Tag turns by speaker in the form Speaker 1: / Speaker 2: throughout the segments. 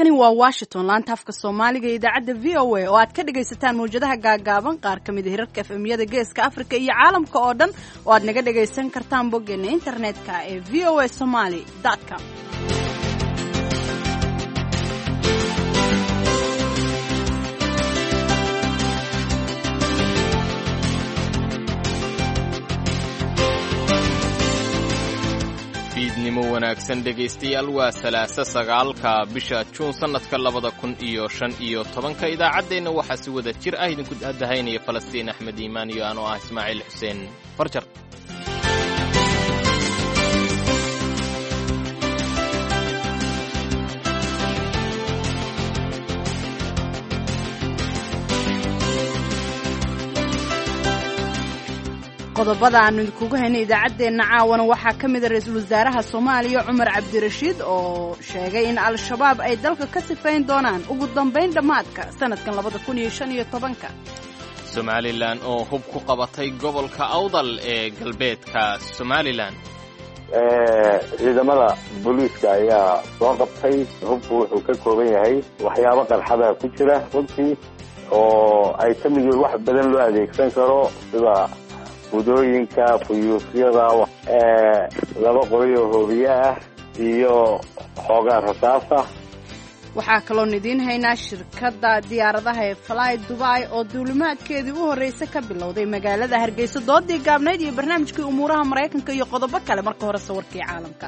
Speaker 1: halkani waa washington laanta afka soomaaliga iyo idaacadda v o a oo aad ka dhagaysataan mawjadaha gaagaaban qaar ka mida hirarka efemyada geeska afrika iyo caalamka oo dhan oo aad naga dhagaysan kartaan boggeena internetka ee v o a somaly com
Speaker 2: fiidnimo wanaagsan dhegaystayaal waa salaasa sagaalka bisha juun sannadka labada kun iyo shan iyo tobanka idaacaddeenna waxaa si wada jir ah idinku dahaynaya falastiin axmed iimaan iyo anoo ah ismaaciil xuseen farjar
Speaker 1: qodobada aanu idinkugu haynay idaacaddeenna caawana waxaa ka mida ra-iisul wasaaraha soomaaliya cumar cabdirashiid oo sheegay in al-shabaab ay dalka ka sifayn doonaan ugu dambayn dhammaadka sannadkan labada kun iyo shan iyo tobanka
Speaker 2: somalilan oo hub ku qabatay gobolka awdal ee galbeedka somalilan
Speaker 3: ciidamada booliiska ayaa soo qabtay hubku wuxuu ka kooban yahay waxyaabo qarxada ku jira runtii oo ay ka mid yihiin wax badan loo adeegsan karo sida gudooyinka fuyuusyada laba qoray oo hoobiye ah iyo xoogaa rasaasa
Speaker 1: waxaa kaloon idiin haynaa shirkadda diyaaradaha ee fly dubai oo duulimaadkeedii u horreysa ka bilowday magaalada hargeysa doodii gaabnayd iyo barnaamijkii umuuraha maraykanka iyo qodobo kale marka hore sawirkii caalamka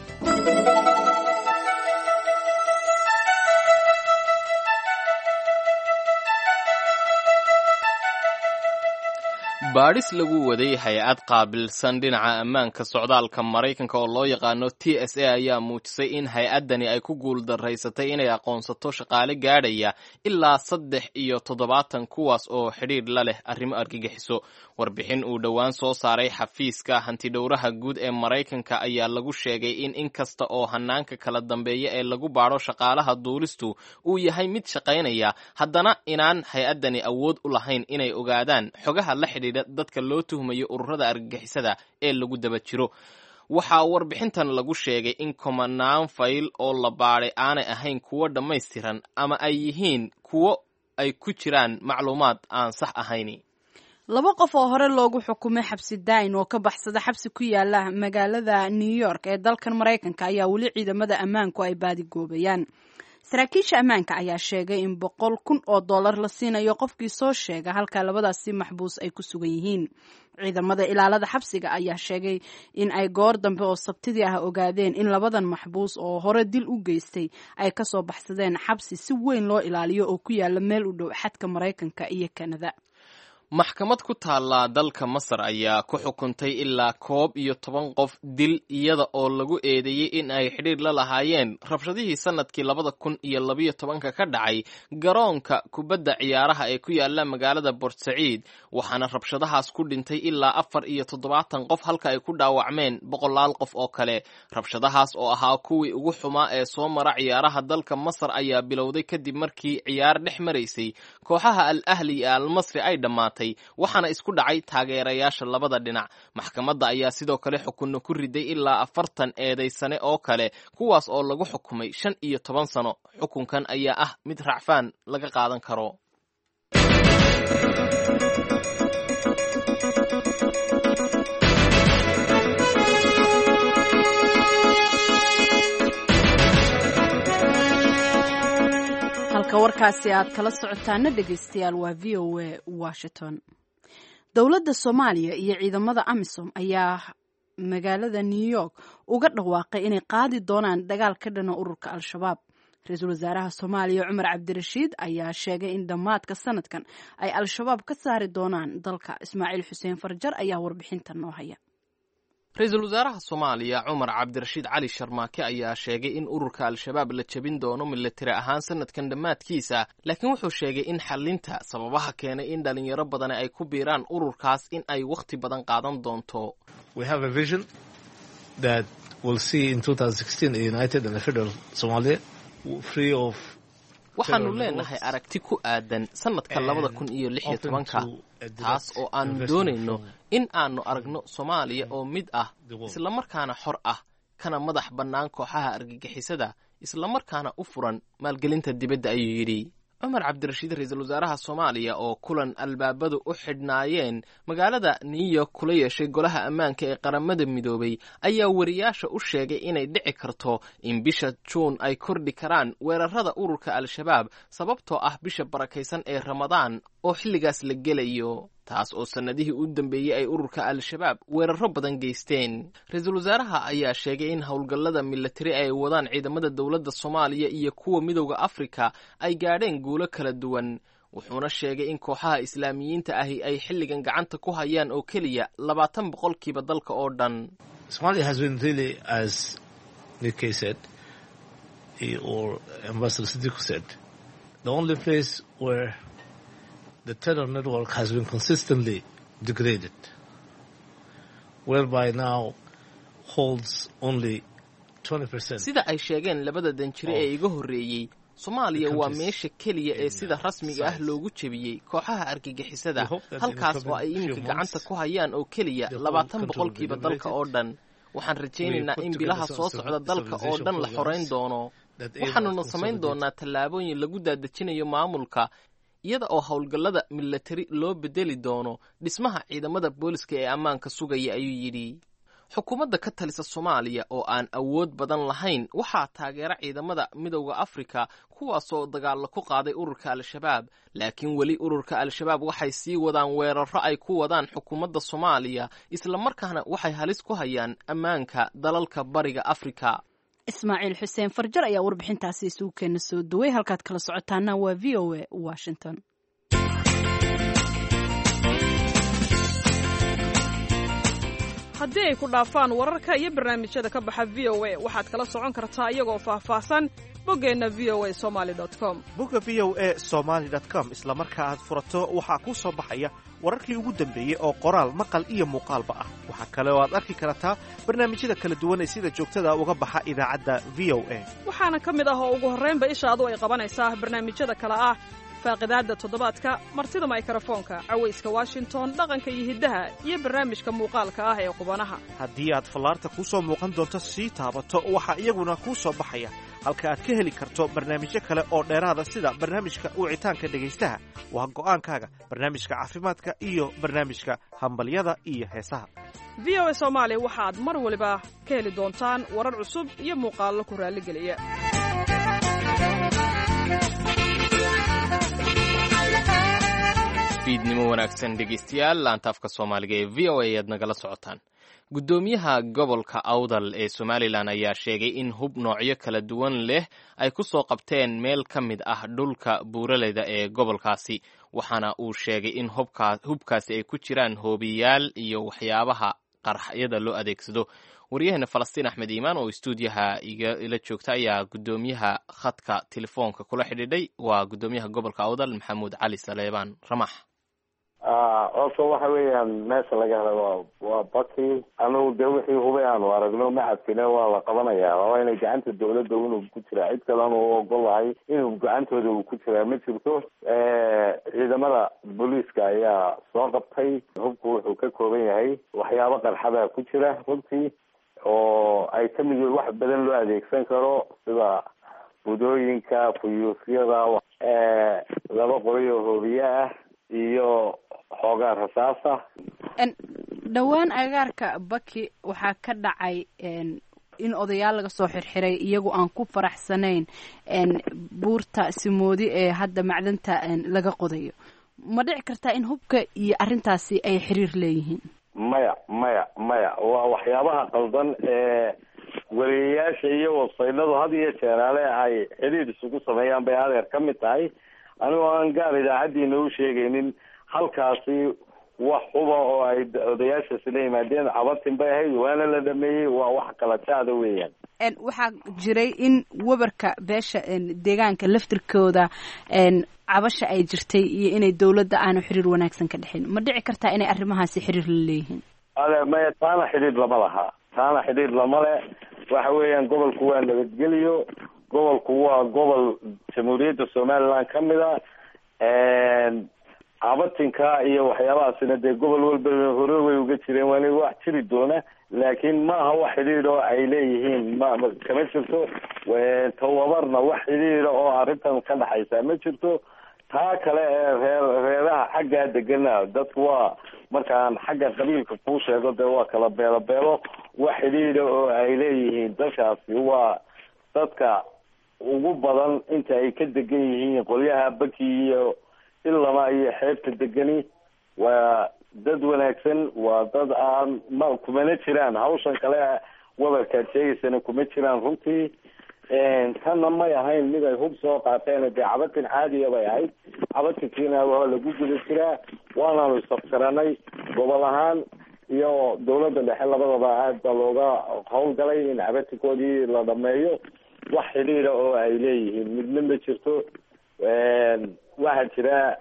Speaker 2: baadhis lagu waday hay-ad qaabilsan dhinaca ammaanka socdaalka maraykanka oo loo yaqaano t s a ayaa muujisay in hay-addani ay ku guuldaraysatay inay aqoonsato shaqaale gaadhaya ilaa saddex iyo toddobaatan kuwaas oo xidhiidh la leh arrimo argagixiso warbixin uu dhowaan soo saaray xafiiska hantidhowraha guud ee maraykanka ayaa lagu sheegay in inkasta oo hanaanka kala dambeeya ee lagu baadho shaqaalaha duulistu uu yahay mid shaqaynaya haddana inaan hay-addani awood u lahayn inay ogaadaan xogaha la xidhiidha dadka loo tuhmayo ururada argagixisada ee lagu daba jiro waxaa warbixintan lagu sheegay in komanaan fayl oo la baadhay aanay ahayn kuwo dhammaystiran ama ay yihiin kuwo ay ku jiraan macluumaad aan sax ahayn
Speaker 1: laba qof oo hore loogu xukumay xabsi daayin oo ka baxsada xabsi ku yaala magaalada new york ee dalkan maraykanka ayaa weli ciidamada ammaanku ay baadigoobayaan saraakiisha ammaanka ayaa sheegay in boqol kun oo dollar la siinayo qofkii soo sheega halka labadaasi maxbuus ay ku sugan yihiin ciidamada ilaalada xabsiga ayaa sheegay in ay goor dambe oo sabtidii ah ogaadeen in labadan maxbuus oo hore dil u geystay ay kasoo baxsadeen xabsi si weyn loo ilaaliyo oo ku yaala meel u dhow xadka maraykanka iyo kanada
Speaker 2: maxkamad ku taalla dalka masar ayaa ku xukuntay ilaa koob iyo toban qof dil iyada oo lagu eedeeyey in ay xidhiir la lahaayeen rabshadihii sannadkii labada kun iyo labayo tobanka ka dhacay garoonka kubadda ciyaaraha ee ku yaala magaalada bort saciid waxaana rabshadahaas ku dhintay ilaa afar iyo toddobaatan qof halka ay ku dhaawacmeen boqolaal qof oo kale rabshadahaas oo ahaa kuwii ugu xumaa ee soo mara ciyaaraha dalka masar ayaa bilowday kadib markii ciyaar dhex maraysay kooxaha al ahli iyo almasri ay dhammaatay waxaana isku dhacay taageerayaasha labada dhinac maxkamadda ayaa sidoo kale xukunno ku riday ilaa afartan eedaysane oo kale kuwaas oo lagu xukumay shan iyo toban sano xukunkan ayaa ah mid racfaan laga qaadan karo
Speaker 1: halka warkaasi aad kala socotaana dhegaystayaal waa v o a washington dowladda soomaaliya iyo ciidamada amisom ayaa magaalada new york uga dhawaaqay inay qaadi doonaan dagaal ka dhana ururka al-shabaab ra-iisul wasaaraha soomaaliya cumar cabdirashiid ayaa sheegay in dhammaadka sanadkan ay al-shabaab ka saari doonaan dalka ismaaciil xuseen farjar ayaa warbixinta noo haya
Speaker 2: ra-iisul wasaaraha soomaaliya cumar cabdirashiid cali sharmaake ayaa sheegay in ururka al-shabaab la jebin doono milatari ahaan sanadkan dhammaadkiisa laakiin wuxuu sheegay in xalinta sababaha keenay in dhalinyaro badani ay ku biiraan ururkaas in ay wakhti badan qaadan doonto waxaanu leenahay aragti ku aadan sanadka labada kun iyo lix iyo tobanka taas oo aanu doonayno in aanu aragno soomaaliya oo mid ah islamarkaana xor ah kana madax bannaan kooxaha argagixisada islamarkaana u furan maalgelinta dibadda ayuu yidhi cumar cabdirashiid ra-iisul wasaaraha soomaaliya oo kulan albaabadu u xidhnaayeen magaalada new york kula yeeshay golaha ammaanka ee qaramada midoobay ayaa wariyaasha u sheegay inay dhici karto in bisha juun ay kordhi karaan weerarada ururka al-shabaab sababtoo ah bisha barakaysan ee ramadaan oo xilligaas la gelayo taas oo sannadihii u dambeeyey ay ururka al-shabaab weeraro badan geysteen ra-iisul wasaaraha ayaa sheegay in howlgallada milatari ay wadaan ciidamada dowladda soomaaliya iyo kuwa midowda afrika ay gaadheen guulo kala duwan wuxuuna sheegay in kooxaha islaamiyiinta ahi ay xilligan gacanta ku hayaan oo keliya labaatan boqolkiiba dalka oo dhan
Speaker 4: the terror network has been consistently degraded, whereby now holds only 20%.
Speaker 2: sida ay sheegeen labada danjire ee iga horreeyey soomaaliya waa meesha keliya ee sida rasmiga ah loogu jebiyey kooxaha argagixisada halkaas oo ay iminka gacanta ku hayaan oo keliya labaatan boqolkiiba dalka oo dhan waxaan rajaynaynaa in bilaha soo socda dalka oo dhan la xorayn doono waxaanuna samayn doonaa tallaabooyin lagu daadejinayo maamulka iyada oo howlgallada milatari loo bedeli doono dhismaha ciidamada booliska ee ammaanka sugaya ayuu yidhi xukuumadda ka talisa soomaaliya oo aan awood badan lahayn waxaa taageera ciidamada midowda afrika kuwaasoo dagaallo ku qaaday ururka al-shabaab laakiin weli ururka al-shabaab waxay sii wadaan weeraro ay ku wadaan xukuumadda soomaaliya islamarkaana waxay halis ku hayaan ammaanka dalalka bariga afrika
Speaker 1: ismaaciil xuseen farjar ayaa warbixintaasi isugu keena soo duway halkaad kala socotaana waa v o a washington
Speaker 5: haddii ay ku dhaafaan wararka iyo barnaamijyada ka baxa v o a waxaad kala socon kartaa iyagoo faahfaahsan boggeenna v o a somaali com
Speaker 6: bogga v o a somaali com isla marka aad furato waxaa kuu soo baxaya wararkii ugu dambeeyey oo qoraal maqal iyo muuqaalba ah waxaa kale oo aad arki kartaa barnaamijyada kala duwan ee sida joogtada uga baxa idaacadda v o a
Speaker 5: waxaana ka mid ah oo ugu horraynba ishaadu ay qabanaysaa barnaamijyada kale ah faaqidaadda toddobaadka martida maykarafoonka cawayska washington dhaqanka iyo hiddaha iyo barnaamijka muuqaalka ah ee qubanaha
Speaker 6: haddii aad fallaarta kuu soo muuqan doonto sii taabato waxaa iyaguna kuu soo baxaya halka aad ka heli karto barnaamijyo kale oo dheeraada sida barnaamijka wicitaanka dhegaystaha waa go'aankaaga barnaamijka caafimaadka iyo barnaamijka hambalyada iyo heesaha
Speaker 5: v o a soomaali waxaad mar waliba ka heli doontaan warar cusub iyo muuqaallo ku raalligeliya
Speaker 2: fiidnimo wanaagsan dhegeystayaal laantaafka soomaaliga ee v o a ayaad nagala socotaan guddoomiyaha gobolka awdal ee somalilan ayaa sheegay in hub noocyo kala duwan leh ay ku soo qabteen meel ka mid ah dhulka buuraleyda ee gobolkaasi waxaana uu sheegay in hubkaasi ay ku jiraan hoobiyaal iyo waxyaabaha qarxyada loo adeegsado waryaheena falastiin axmed iimaan oo istuudiyaha ila joogta ayaa guddoomiyaha khadka telefoonka kula xidhiidhay waa guddoomiyaha gobolka awdal maxamuud cali saleebaan ramax
Speaker 3: horta waxa weeyaan meesha laga hela waa waa baki anugu dee wixii hubay aanu aragno macadkina waa la qabanayaa waa inay gacanta dawladda inuu ku jiraa cid kale anu ogolahay inuu gacantooda uu ku jiraa ma jirto ciidamada booliiska ayaa soo qabtay hubku wuxuu ka kooban yahay waxyaabo qarxada ku jira runtii oo ay ka mid wax badan loo adeegsan karo sida budooyinka fuyuusyada laba qoray oo hoobiye ah iyo xoogaa rasaasa
Speaker 1: dhowaan agaarka baki waxaa ka dhacay in odayaal laga soo xirxiray iyagu aan ku faraxsanayn buurta simoodi ee hadda macdanta laga qodayo ma dhici kartaa in hubka iyo arrintaasi ay xiriir leeyihiin
Speaker 3: maya maya maya waa waxyaabaha qaldan ee wariyayaasha iyo wasaydadu had iyo jeeraale ay xiriir isugu sameeyaan bay adeer ka mid tahay anigoo aan gaar idaacaddiina u sheegaynin halkaasi wax huba oo ay odayaashaasi la yimaadeen cabatin bay ahayd waana la dhameeyey waa wax kala jaada weeyaan
Speaker 1: waxaa jiray in webarka beesha deegaanka laftirkooda cabasha ay jirtay iyo inay dawladda aanu xiriir wanaagsan ka dhexin ma dhici kartaa inay arrimahaasi xiriir la leeyihiin
Speaker 3: ade maya taana xidhiir lama laha taana xidhiir lama le waxa weeyaan gobolku waa nabadgeliyo gobolku waa gobol jamhuuriyadda somaliland ka mid a cabatinka iyo waxyaabahaasina dee gobol walba hore way uga jireen waana wax jiri doona laakiin ma aha wax xidhiidh oo ay leeyihiin ma kama jirto tababarna wax xidhiidha oo arrintan ka dhexaysa ma jirto taa kale ee reer reeraha xaggaa degana dadku waa markaan xagga qabiilka kuu sheego dee waa kala beelo beelo wax xidhiidha oo ay leeyihiin dadkaasi waa dadka ugu badan inta ay ka degan yihiin qolyaha baki iyo ilama iyo xeebta degani waa dad wanaagsan waa dad aan ma kumana jiraan hawshan kale wabarkaad sheegaysana kuma jiraan runtii tanna may ahayn mid ay hub soo qaateen dee cabatin caadiya bay ahayd cabatinkiina waa lagu guda jiraa waanaanu isaftiranay gobol ahaan iyo dawladda dhexe labadaba aad baa looga howlgalay in cabatinkoodii la dhameeyo wax xidhiidha oo ay leeyihiin midna ma jirto waxaa jira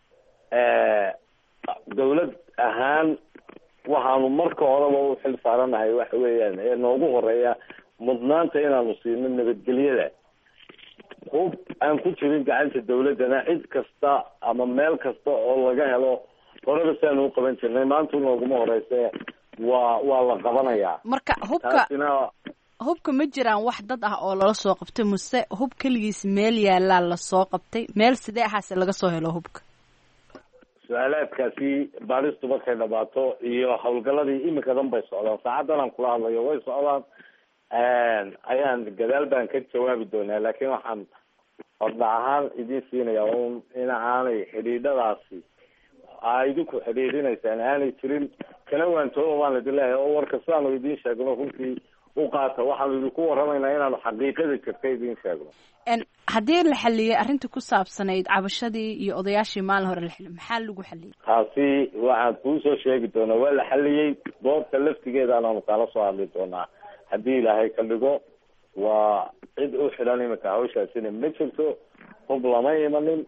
Speaker 3: dawlad ahaan waxaanu marka horeba u xil saaranahay waxa weeyaan ee noogu horeeya mudnaanta inaanu siino nabadgelyada hub aan ku jirin gacanta dawladdana cid kasta ama meel kasta oo laga helo horeba siaanu u qaban jirnay maanta nooguma horeyse waa waa la qabanayaa
Speaker 1: marka hubka
Speaker 3: taasina
Speaker 1: hubka ma jiraan wax dad ah oo lala soo qabtay muse hub keligiis meel yaalaa lasoo qabtay meel sidee ahaase laga soo helo hubka
Speaker 3: su-aalaadkaasi baaristu markay dhamaato iyo hawlgaladii iminkadan bay socdaan saacadan aan kula hadlayo way socdaan ayaan gadaal baan ka jawaabi doonaa laakiin waxaan hordhac ahaan idiin siinaya un in aanay xidhiidhadaasi aa idinku xidhiidhinaysaan aanay jirin kana waantooba baan idin leeyahay oo warka sidaanu idiin sheegno runtii u qaata waxaanu idinku warramaynaa inaanu xaqiiqada jirta idiin sheegno
Speaker 1: haddii la xaliyey arrintii ku saabsanayd cabashadii iyo odayaashii maalin hore la xiliyay maxaa lagu xaliyey
Speaker 3: taasi waxaan kuusoo sheegi doonaa waa la xaliyey goobta laftigeedaanaanu kala soo hadli doonaa haddii ilaahay ka dhigo waa cid u xidhan iminka hawshaasina ma jirto hub lama imanin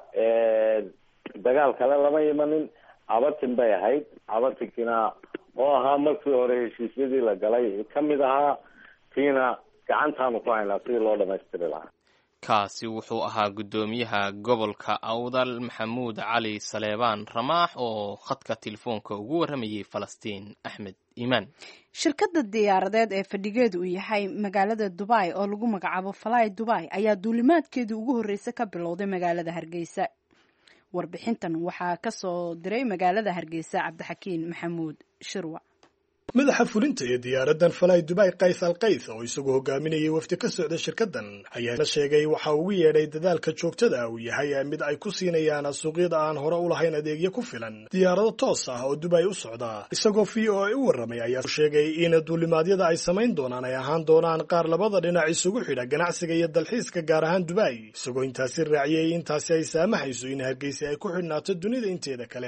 Speaker 3: dagaal kale lama imanin cabatin bay ahayd cabatinkiina oo ahaa markii hore heshiisyadii la galay kamid ahaa kiina gacantaanu ku haynaa sidii loo dhamaystiri lahaa
Speaker 2: kaasi wuxuu ahaa guddoomiyaha gobolka awdal maxamuud cali saleebaan ramaax oo khadka telefoonka ugu warramayay falastiin axmed iimaan
Speaker 1: shirkadda diyaaradeed ee fadhigeedu uu yahay magaalada dubai oo lagu magacaabo fly dubai ayaa duulimaadkeedii ugu horreysay ka bilowday magaalada hargeysa warbixintan waxaa ka soo diray magaalada hargeysa cabdixakiin maxamuud shirwa
Speaker 7: madaxa fulinta ee diyaaraddan falay dubai kays al kays oo isagu hogaaminayay wafdi ka socda shirkaddan ayaana sheegay waxa ugu yeedhay dadaalka joogtada uu yahay mid ay ku siinayaan suuqyada aan hore u lahayn adeegyo ku filan diyaarado toos ah oo dubai u socda isagoo v o a u warramay ayaa sheegay in duulimaadyada ay samayn doonaan ay ahaan doonaan qaar labada dhinac isugu xidha ganacsiga iyo dalxiiska gaar ahaan dubai isagoo intaasi raaciyey intaasi ay saamaxayso in hargeysa ay ku xidhnaato dunida inteeda kale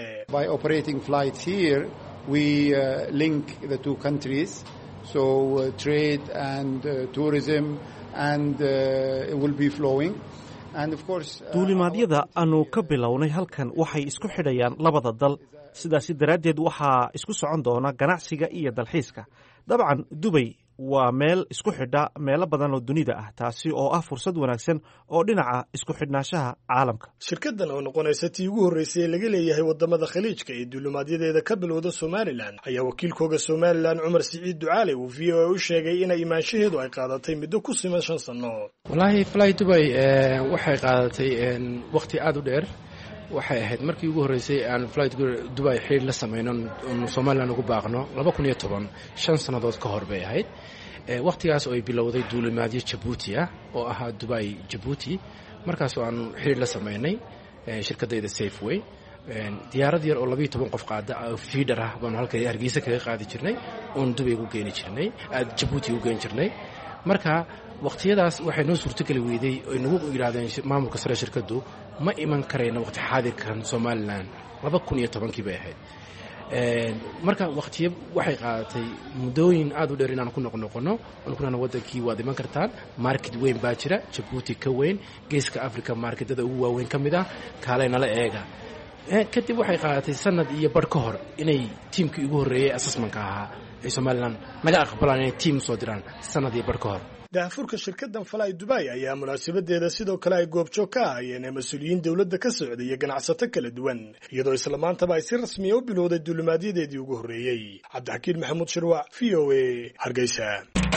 Speaker 8: we uh, link the two countries. So uh, trade and uh, tourism and uh, it will be flowing. And of course, uh,
Speaker 6: duulimaadyada aanu ka bilownay halkan waxay isku xidhayaan labada dal sidaasi daraaddeed waxaa isku socon doona ganacsiga iyo dalxiiska dabcan dubay waa meel isku xidha meelo badan oo dunida ah taasi oo ah fursad wanaagsan oo dhinaca isku xidhnaanshaha caalamka
Speaker 7: shirkaddan oo noqonaysa tii ugu horreysay ee laga leeyahay waddamada khaliijka ee duulimaadyadeeda ka bilowda somalilan ayaa wakiilkooga somalilan cumar siciid ducaale uu v o a u sheegay in imaanshaheedu ay qaadatay muddo ku siman shan sanno
Speaker 9: wallaahi fly dubay waxay qaadatay wakhti aada u dheer waxay ahayd markii ugu horreysay aan flight dubai xiriir la samayno nu somalilan ugu baaqno laba kun iyo toban shan sannadood ka hor bay ahayd wakhtigaas oo ay bilowday duulimaadyo jabuuti ah oo ahaa dubai jabuuti markaasoo aanu xiriir la samaynay shirkaddayda safeway diyaarad yar oo labayo toban qof qaada fiidhar ah baanu halka hargeysa kaga qaadi jirnay oon dubay ugu geeni jirnay jabuuti ugu geeni jirnay marka wakhtiyadaas waxay noo suurtogeli weyday oy nagu yidhahdeen maamulka sare shirkaddu ma iman karayna waqti xaadirkan somalilan laba kun iyo tobankii bay ahayd marka wakhtiyo waxay qaadatay muddooyin aada u dheer inaan ku noqnoqono oon kunana waddankii waad iman kartaan market weyn baa jira jabuuti ka weyn geeska africa marketada ugu waaweyn ka mid ah kaalay nala eega kadib waxay qaadatay sanad iyo barh ka hor inay tiimkii ugu horreeyey assessmanka ahaa ay somalilan naga aqbalaan inay tiim soo diraan sanad iyo barh ka hor
Speaker 7: daahfurka shirkadan fly dubai ayaa munaasabadeeda sidoo kale ay goobjoog ka ahaayeen mas-uuliyiin dowladda ka socda iyo ganacsato kala duwan iyadoo isla maantaba ay si rasmiya u bilowday duulimaadyadeedii ugu horreeyey cabdixakiin maxamuud shirwac v o a hargeysa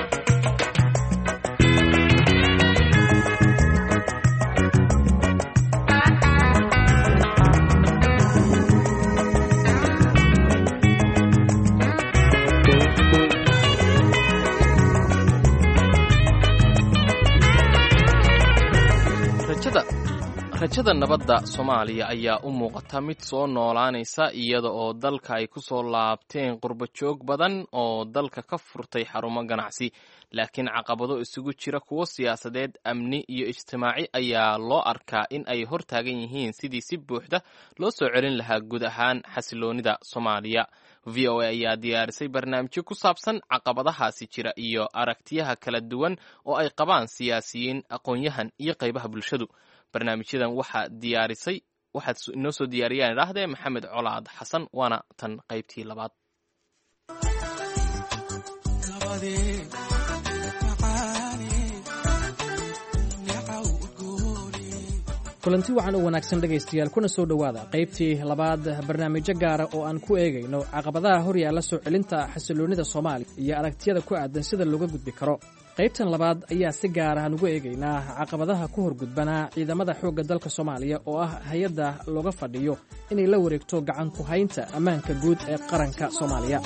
Speaker 2: rajada nabadda soomaaliya ayaa u muuqata mid soo noolaanaysa iyada oo dalka ay ku soo laabteen qurbajoog badan oo dalka ka furtay xarumo ganacsi laakiin caqabado isugu jira kuwo siyaasadeed amni iyo ijtimaaci ayaa loo arkaa in ay hor taagan yihiin sidii si buuxda loo soo celin lahaa guud ahaan xasiloonida soomaaliya v o a ayaa diyaarisay barnaamijyo ku saabsan caqabadahaasi jira iyo aragtiyaha kala duwan oo ay qabaan siyaasiyiin aqoon-yahan iyo qaybaha bulshadu barnaamijyadan waxaa diyaarisay waxaad inoo soo diyaariyaan idhaahdee maxamed colaad xasan waana tan qaybtii labaad
Speaker 10: kulanti wacan u wanaagsan dhegaystayaal kuna soo dhowaada qaybtii labaad barnaamijyo gaara oo aan ku eegayno caqabadaha hor yaalla soo celinta xasiloonnida soomaaliya iyo aragtiyada ku aadan sida looga gudbi karo qaybtan labaad ayaa si gaara aan ugu eegaynaa caqabadaha ku horgudbanaa ciidamada xoogga dalka soomaaliya oo ah hay-adda looga fadhiyo inay la wareegto gacan ku haynta ammaanka guud ee qaranka soomaaliya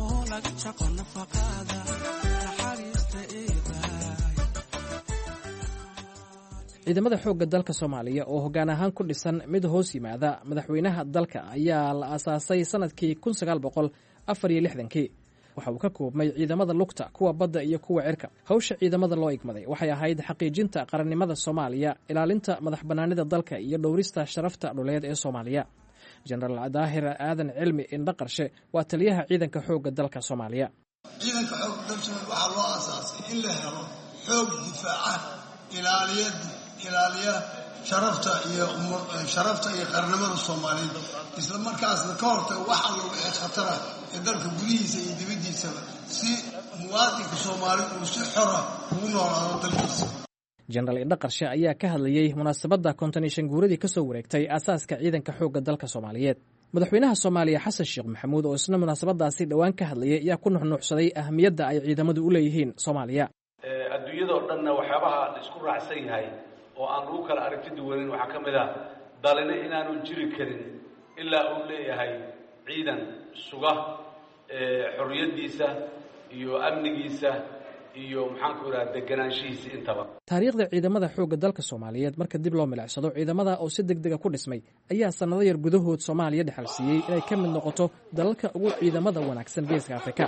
Speaker 10: ciidamada xoogga dalka soomaaliya oo hoggaan ahaan ku dhisan mid hoos yimaada madaxweynaha dalka ayaa la aasaasay sannadkii kun sagaal boqol afar iyo lixdankii waxa uu ka koobmay ciidamada lugta kuwa badda iyo kuwa cirka hawsha ciidamada loo igmaday waxay ahayd xaqiijinta qarannimada soomaaliya ilaalinta madax bannaanida dalka iyo dhowrista sharafta dhuleed ee soomaaliya jenaraal daahir aadan cilmi indhaqarshe waa taliyaha ciidanka xoogga dalka soomaaliya
Speaker 11: ciidanka xoogga dalka waxaa loo aasaasay in la helo xoog difaaca ilaaliyad ilaaliya sharafta iyo sharafta iyo qarnimada soomaaliyeed isla markaasna ka hortaga wax alla wixii khatara ee dalka gudihiisa iyo dibaddiisaba si muwaadinka soomaali uu si xora ugu noolaado dalkiisa
Speaker 10: jenaraal indhaqarshe ayaa ka hadlayey munaasabadda konton iyo shan guuradii ka soo wareegtay aasaaska ciidanka xoogga dalka soomaaliyeed madaxweynaha soomaaliya xasan sheekh maxamuud oo isna munaasabadaasi dhowaan ka hadlayay ayaa ku nuxnuuxsaday ahamiyadda ay ciidamadu u leeyihiin soomaaliya
Speaker 12: adduunyada oo dhanna waxyaabaha la isku raacsan yahay oo aan lagu kala aragti duwanin waxaa ka mid ah dalina inaanu jiri karin ilaa uu leeyahay ciidan suga xorriyaddiisa iyo amnigiisa iyo maxaanku idhaha deganaanshihiisa intaba
Speaker 10: taariikhda ciidamada xoogga dalka soomaaliyeed marka dib loo milicsado ciidamada oo si deg dega ku dhismay ayaa sannado yar gudahood soomaaliya dhexal siiyey inay ka mid noqoto dalalka ugu ciidamada wanaagsan geeska afrika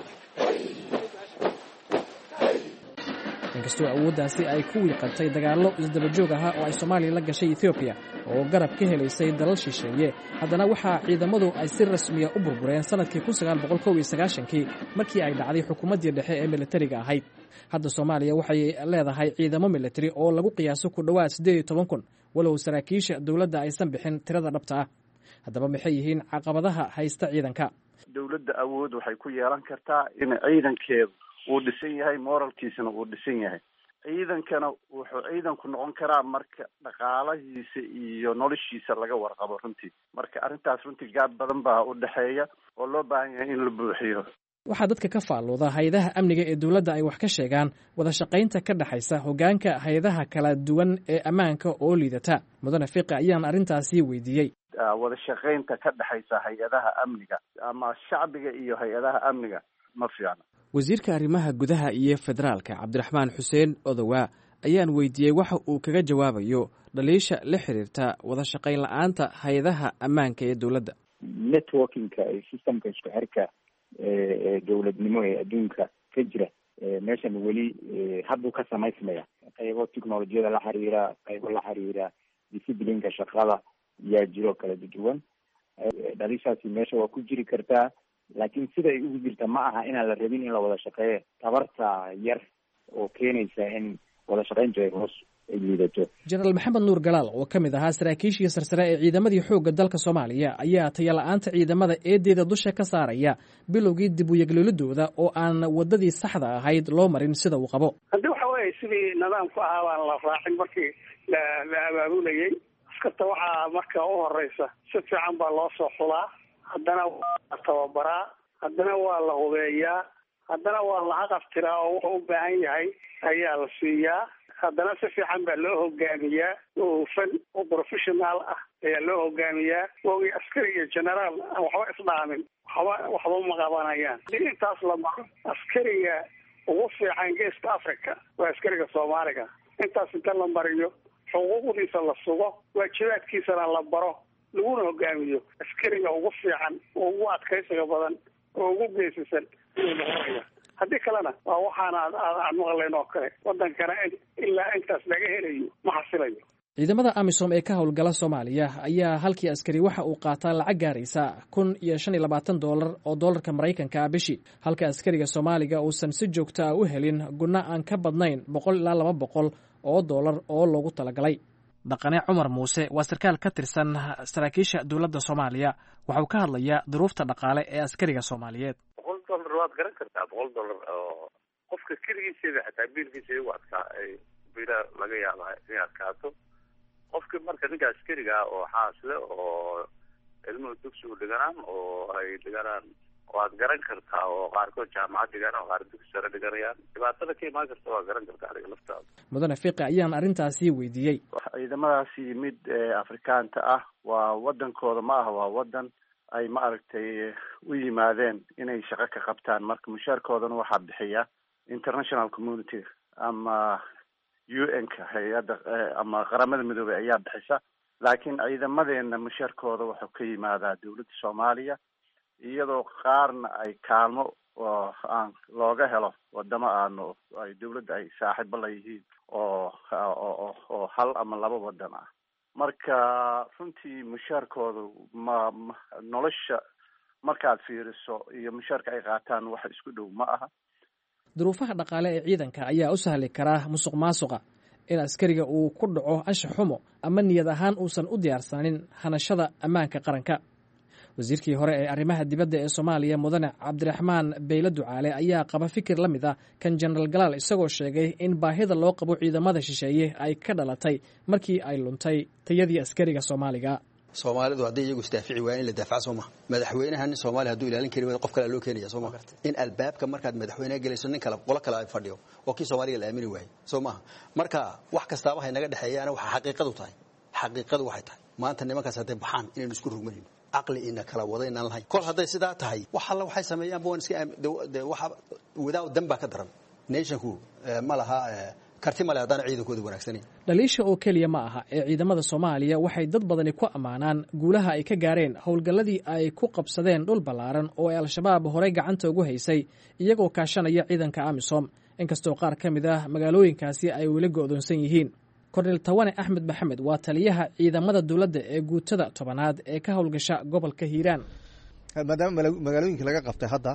Speaker 10: inkastoo awooddaasi ay ku wiiqantay dagaallo isdabajoog ahaa oo ay soomaaliya la gashay etoobiya oo garab ka helaysay dalal shisheeye haddana waxaa ciidamadu ay si rasmiya u burbureen sannadkii kii markii ay dhacday xukuumaddii dhexe ee militariga ahayd hadda soomaaliya waxay leedahay ciidamo militari oo lagu qiyaaso ku dhowaad siddeed iyo toban kun walow saraakiisha dowladda aysan bixin tirada dhabta ah haddaba maxay yihiin caqabadaha haysta ciidanka
Speaker 13: dowladda awood waxay ku yeelan kartaa in ciidankeedu uu dhisan yahay moralkiisana uu dhisan yahay ciidankana wuxuu ciidanku noqon karaa marka dhaqaalahiisa iyo noloshiisa laga warqabo runtii marka arrintaas runtii gaab badan baa u dhexeeya oo loo baahan yahay in la buuxiyo
Speaker 10: waxaa dadka ka faalluuda hay-adaha amniga ee dowladda ay wax ka sheegaan wada shaqaynta ka dhexaysa hoggaanka hay-adaha kala duwan ee ammaanka oo liidata mudane fiqi ayaan arrintaasi weydiiyey
Speaker 13: wada shaqaynta ka dhexaysa hay-adaha amniga ama shacbiga iyo hay-adaha amniga ma fiicna
Speaker 10: wasiirka arrimaha gudaha iyo federaalka cabdiraxmaan xuseen odowaa ayaan weydiiyey waxa uu kaga jawaabayo dhaliisha la xiriirta wada shaqayn la-aanta hay-adaha ammaanka ee dowladda
Speaker 14: networkingka iyo systemka isku xirka ee dowladnimo ee adduunka ka jira meeshan weli hadduu ka samaysmaya qaybo technolojiyada la xiriira qaybo la xiriira disciplineka shaqada yaa jiro kala duwan dhaliishaasi meesha waa ku jiri kartaa laakiin sida ay ugu jirta ma aha inaan la rabin in la wada shaqeeyo tabarta yar oo keenaysa in wada shaqayntu ay hoos ay liidato
Speaker 10: jenaraal maxamed nuur galaal oo ka mid ahaa saraakiishii sarsare ee ciidamadii xoogga dalka soomaaliya ayaa tayala-aanta ciidamada eedeeda dusha ka saaraya bilowgii dib u yeglolidooda oo aan wadadii saxda ahayd loo marin sida uu qabo
Speaker 15: haddii waxa weeye weeye sidii nidaamku ahaa baan la raacin markii la la abaabulayay askarta waxaa marka u horeysa si fiican baa loo soo xulaa haddana waa la tababaraa haddana waa la hubeeyaa haddana waa la haqaftiraa oo wuxuu u baahan yahay ayaa la siiyaa haddana si fiican baa loo hogaamiyaa oo hufan oo professional ah ayaa loo hogaamiyaa waagii askari iyo generaal aan waxba isdhaamin waxba waxba ma qabanayaan hadii intaas la maro askariga ugu fiican geeska africa waa askariga soomaaliga intaas inta la mariyo xuquuqdiisa la sugo waajibaadkiisana la baro laguna hogaamiyo askariga ugu fiican oo ugu adkaysiga badan oo ugu geesisan ayuu noqonaya haddii kalena waa waxaan aad aan maqlayn oo kale wadankana ilaa intaas laga helayo ma xasilayo
Speaker 10: ciidamada amisom ee ka howlgala soomaaliya ayaa halkii askari waxa uu qaataa lacag gaaraysa kun iyo shan iyo labaatan doolar oo doolarka maraykanka ah bishii halka askariga soomaaliga uusan si joogta ah u helin gunno aan ka badnayn boqol ilaa laba boqol oo doolar oo loogu talagalay dhaqane cumar muuse waa sarkaal ka tirsan saraakiisha dowladda soomaaliya waxauu ka hadlayaa duruufta dhaqaale ee askariga soomaaliyeed
Speaker 16: boqol dollar waad garan kartaa boqol dollar oo qofka keligiisaba xataa biilkiisa igu adkaa bila laga yaaba inay adkaato qofki marka ninka askariga ah oo xaasle oo ilmuhu dugsigu dhiganaan oo ay dhiganaan waad garan kartaa oo qaarkood jaamacad dhiganaan oo qaar dugsi sare dhiganayaan dhibaatada ka imaan karta waa garan kartaa adiga laftaada
Speaker 10: mudane fiqi ayaan arrintaasi weydiiyey
Speaker 13: ciidamadaas yimid afrikaanta ah waa wadankooda ma aha waa wadan ay ma aragtay u yimaadeen inay shaqo ka qabtaan marka mushaarkoodana waxaa bixiya international community ama u n ka hay-adda ama qaramada midoobey ayaa bixisa laakiin ciidamadeena mushaarkooda wuxuu ka yimaadaa dowladda soomaaliya iyadoo qaarna ay kaalmo oo aan looga helo wadamo aanu ay dowladda ay saaxiibo la yihiin oo oo oo hal ama laba wadan ah marka runtii mushaarkooda ma ma nolosha markaad fiiriso iyo mushaarka ay qaataan wax isku dhow ma aha
Speaker 10: duruufaha dhaqaale ee ciidanka ayaa u sahli karaa musuq maasuqa in askariga uu ku dhaco anshax xumo ama niyad ahaan uusan u diyaarsanin hanashada ammaanka qaranka wasiirkii hore ee arrimaha dibadda ee soomaaliya mudane cabdiraxmaan beyle ducaale ayaa qaba fikir la mid ah kan jenaraal galaal isagoo sheegay in baahida loo qabo ciidamada shisheeye ay ka dhalatay markii ay luntay tayadii askariga soomaaliga
Speaker 17: soomaalidu hadday iyagu isdaafici waaya in la daafaca soo maha madaxweynaha nin soomaaliya haduu ilaalin kari waaya qof kale loo keenaya soo maha in albaabka markaad madaxweynaha gelayso nin kale qolo kale ay fadhiyo oo kii soomaaliga la aamini waayey soo maha marka wax kastaaba hay naga dhexeeyaana waxa xaqiiqadu tahay xaqiiqadu waxay tahay maanta nimankaas hadday baxaan inaynu isku rugmanayno caqli ina kala wada inaan lahayn kol hadday sidaa tahay wax alla waxay sameeyaanba waan iska de waxa wadaa dan baa ka daran nationku ma laha karti male haddaan ciidankooda wanaagsanayn
Speaker 10: dhaliisha oo keliya ma aha ee ciidamada soomaaliya waxay dad badani ku ammaanaan guulaha ay ka gaareen howlgalladii ay ku qabsadeen dhul ballaaran oo ay al-shabaab horey gacanta ugu haysay iyagoo kaashanaya ciidanka amisom inkastoo qaar ka mid ah magaalooyinkaasi ay weli go'doonsan yihiin kornel tawane axmed maxamed waa taliyaha ciidamada dowladda ee guutada tobanaad ee ka howlgasha gobolka hiiraan
Speaker 18: maadaama magaalooyinka laga qabtay hadda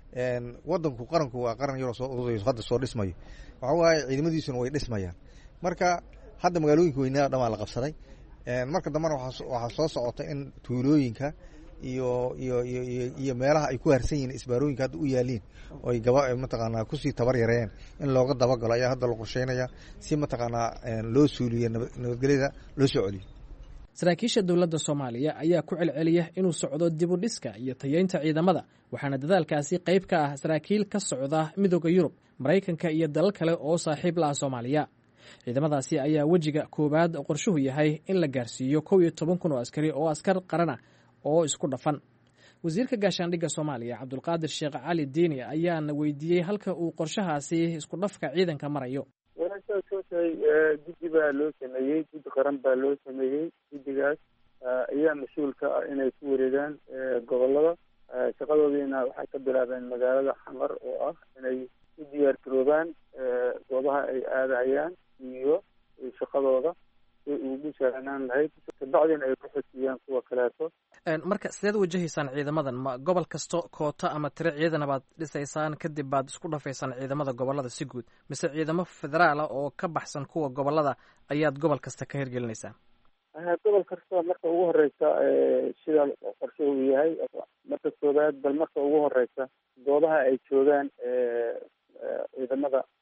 Speaker 18: wadanku qaranku waa qaran yaroo soo urudayo hadda soo dhismayo waxa waaye ciidamadiisuna way dhismayaan marka hadda magaalooyinka weynaa dhamaa la qabsaday marka dambena waxaa soo socota in tuulooyinka iyo iyo iyo iyo meelaha ay ku harsan yihiin isbaarooyinka hadda u yaaliin oo ay gaba mataqaanaa kusii tabar yareeyeen in looga dabagalo ayaa hadda la qorsheynaya si mataqaanaa loo suuliyo nabadgelyada loo soo celiyo
Speaker 10: saraakiisha dowladda soomaaliya ayaa ku celceliya inuu socdo dibu dhiska iyo tayeynta ciidamada waxaana dadaalkaasi qayb ka ah saraakiil ka socda midooda yurub maraykanka iyo dalal kale oo saaxiib la ah soomaaliya ciidamadaasi ayaa wejiga koowaad qorshuhu yahay in la gaarsiiyo kow iyo toban kun oo askari oo askar qaran ah oo isku dhafan wasiirka gaashaandhigga soomaaliya cabdulqaadir sheekh cali diini ayaana weydiiyey halka uu qorshahaasi isku dhafka ciidanka marayo
Speaker 19: walaashaad soo tahay guddi baa loo sameeyey guddi qaran baa loo sameeyey guddigaas ayaa mas-uul ka ah inay ku wareegaan gobolada shaqadoodiina waxay ka bilaabeen magaalada xamar oo ah inay u diyaar garoobaan goobaha ay aadahayaan iyo shaqadooda si ugu sahlanaan lahayd kabacdina ay ku xojiyaan kuwa kaleeto
Speaker 10: marka sideed wajahaysaan ciidamadan ma gobol kasto koota ama tiro ciidana baad dhisaysaan kadib baad isku dhafaysaan ciidamada gobolada si guud mise ciidamo federaala oo ka baxsan kuwa gobolada ayaad gobol kasta ka hirgelinaysaan
Speaker 19: gobol kasta marka ugu horeysa sida qorshe uu yahay marka koobaad bal marka ugu horeysa goobaha ay joogaan ciidamada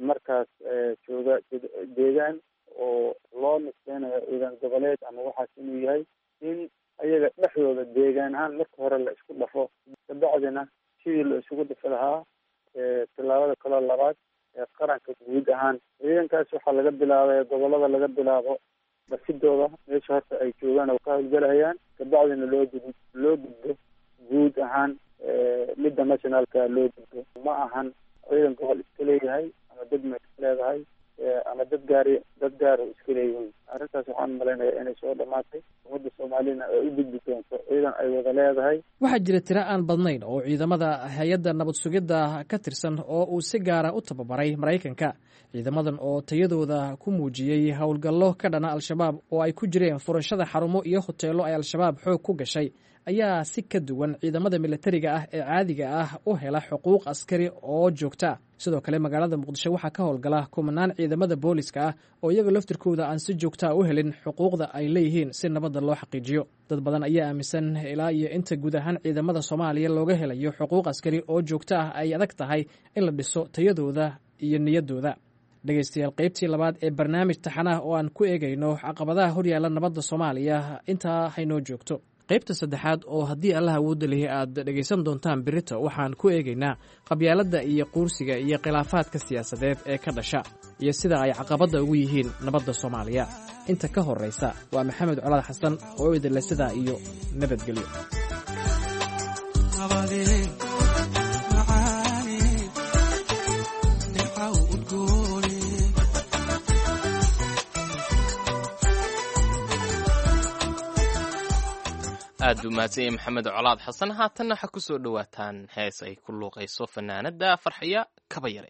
Speaker 19: markaas jooga deegaan oo loo nisbeynayo ciidan goboleed ama waxaas inuu yahay in ayaga dhexdooda deegaan ahaan marka hore la isku dhafo kabacdina sidii la isugu dhafi lahaa tillaabada kaloo labaad ee qaranka guud ahaan ciidankaas waxaa laga bilaabay gobolada laga bilaabo basidooda meesha horta ay joogaan oo ka howlgalahayaan kabacdina loo gud loo gudbo guud ahaan midda nationalka loo gudbo ma ahan ciidan gobol iska leeyahay ama degma iska leedahay ama dad gaari dad gaar oo iska leeyihiin arrintaas waxaan malaynayaa inay soo dhamaatay ummadda soomaalina ay u gudbi doonto ciidan ay wada leedahay
Speaker 10: waxaa jira tiro aan badnayn oo ciidamada hay-adda nabad sugidda ka tirsan oo uu si gaara u tababaray maraykanka ciidamadan oo tayadooda ku muujiyey howlgallo ka dhana al-shabaab oo ay ku jireen furashada xarumo iyo hoteello ay al-shabaab xoog ku gashay ayaa si ka duwan ciidamada militariga ah ee caadiga ah u hela xuquuq askari oo joogta sidoo kale magaalada muqdisho waxaa ka howlgala kumanaan ciidamada booliska ah oo iyaga laftirkooda aan si joogtaa u helin xuquuqda ay leeyihiin si nabadda loo xaqiijiyo dad badan ayaa aaminsan ilaa iyo inta guud ahaan ciidamada soomaaliya looga helayo xuquuq askari oo joogto ah ay adag tahay in la dhiso tayadooda iyo niyaddooda dhegeystayaal qaybtii labaad ee barnaamij taxanaah oo aan ku eegayno caqabadaha horyaalla nabadda soomaaliya intaa haynoo joogto qaybta saddexaad oo haddii allah awoodda lihi aad dhegaysan doontaan birita waxaan ku eegaynaa qabyaaladda iyo quursiga iyo khilaafaadka siyaasadeed ee ka dhasha iyo sida ay caqabadda ugu yihiin nabadda soomaaliya inta ka horraysa waa maxamed colaad xasan oo idinle sidaa iyo nabadgelyo
Speaker 2: aad buu mahadsan yahay maxamed colaad xasan haatanna waxaa ku soo dhowaataan hees ay ku luuqayso fanaanadda farxiya kaba yare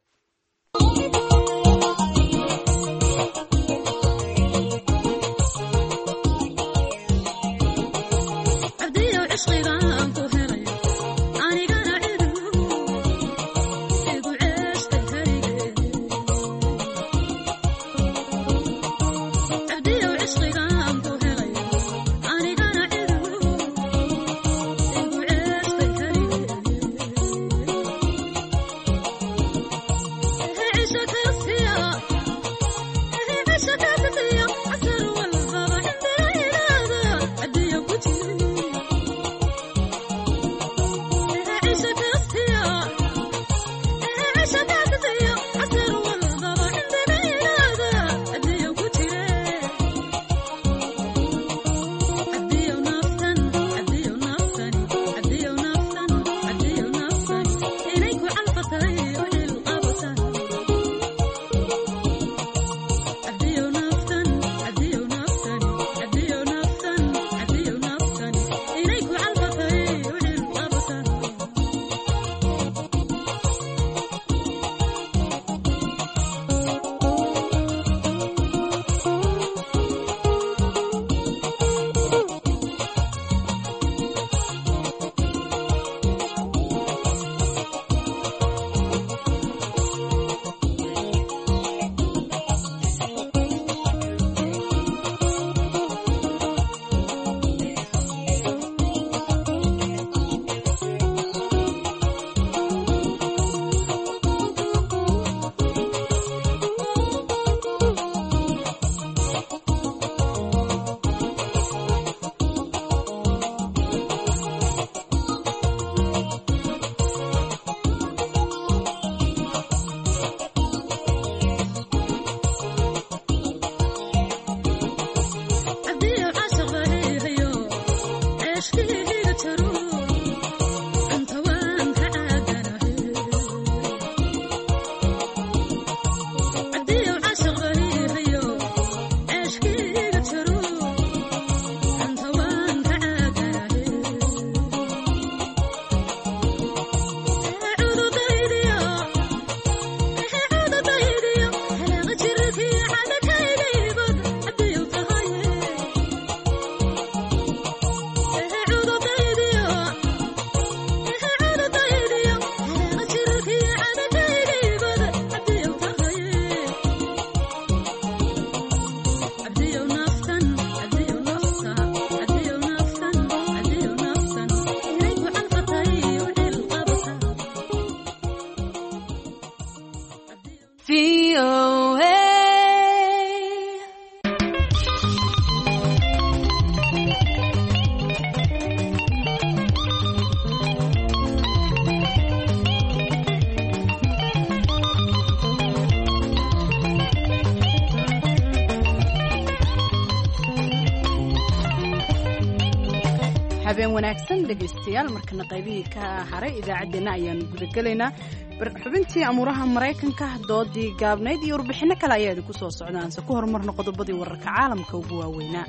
Speaker 1: habeen wanaagsan dhegaystayaal markana qaybihii ka haray idaacaddeenna ayaanu gudagelaynaa xubintii amuuraha maraykanka doodii gaabnayd iyo warbixinno kale ayaa idinku soo socdaanse ku horumarna qodobadii wararka caalamka ugu waaweynaa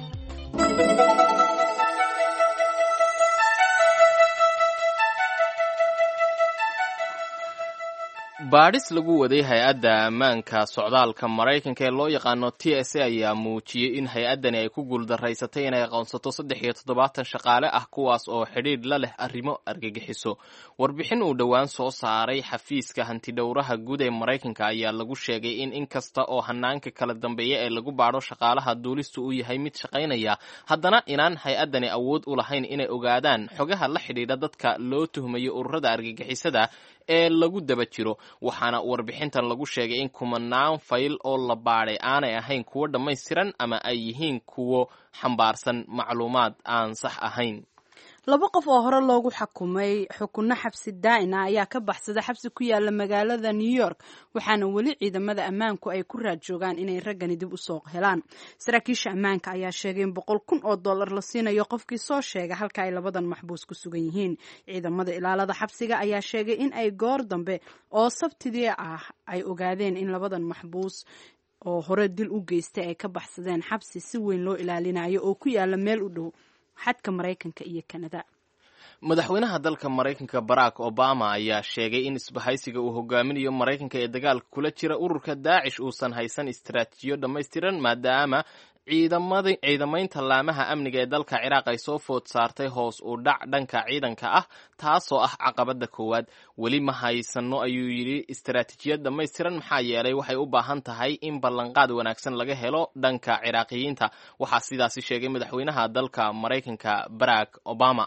Speaker 2: baadhis lagu waday hay-adda ammaanka socdaalka maraykanka ee loo yaqaano t s a ayaa muujiyey in hay-addani ay ku guuldaraysatay inay aqoonsato saddex iyo toddobaatan shaqaale ah kuwaas oo xidhiidh la leh arrimo argagixiso warbixin uu dhowaan soo saaray xafiiska hantidhowraha guud ee maraykanka ayaa lagu sheegay in in kasta oo hanaanka kala dambeeya ee lagu baadho shaqaalaha duulista uu yahay mid shaqaynaya haddana inaan hay-addani awood u lahayn inay ogaadaan xogaha la xidhiidha dadka loo tuhmayo ururada argagixisada ee lagu daba jiro waxaana warbixintan lagu sheegay in kumanaan fayl oo la baadhay aanay ahayn kuwo dhammaystiran ama ay yihiin kuwo xambaarsan macluumaad aan sax ahayn
Speaker 1: laba qof oo hore loogu xukumay xukunno xabsi daa'ina ayaa ka baxsada xabsi ku yaala magaalada new york waxaana weli ciidamada ammaanku ay ku raad joogaan inay raggani dib u soo helaan saraakiisha ammaanka ayaa sheegay in boqol kun oo dollar la siinayo qofkii soo sheega halka ay labadan maxbuus ku sugan yihiin ciidamada ilaalada xabsiga ayaa sheegay in ay goor dambe oo sabtidii ah ay ogaadeen in labadan maxbuus oo hore dil u geystay ay ka baxsadeen xabsi si weyn loo ilaalinayo oo ku yaala meel u dhow xadka maraykanka iyo kanada
Speaker 2: madaxweynaha dalka maraykanka barack obama ayaa sheegay in isbahaysiga uu hogaaminayo maraykanka ee dagaalka kula jira ururka daacish uusan haysan istaraatiijiyo dhammaystiran maadaama ciidamaynta laamaha amniga ee dalka ciraaq ay soo food saartay hoos u dhac dhanka ciidanka ah taasoo ah caqabada koowaad weli ma haysano ayuu yidhi istaraatiijiyad dhammaystiran maxaa yeelay waxay u baahan tahay in ballanqaad wanaagsan laga helo dhanka ciraaqiyiinta waxaa sidaasi sheegay madaxweynaha dalka maraykanka barack obama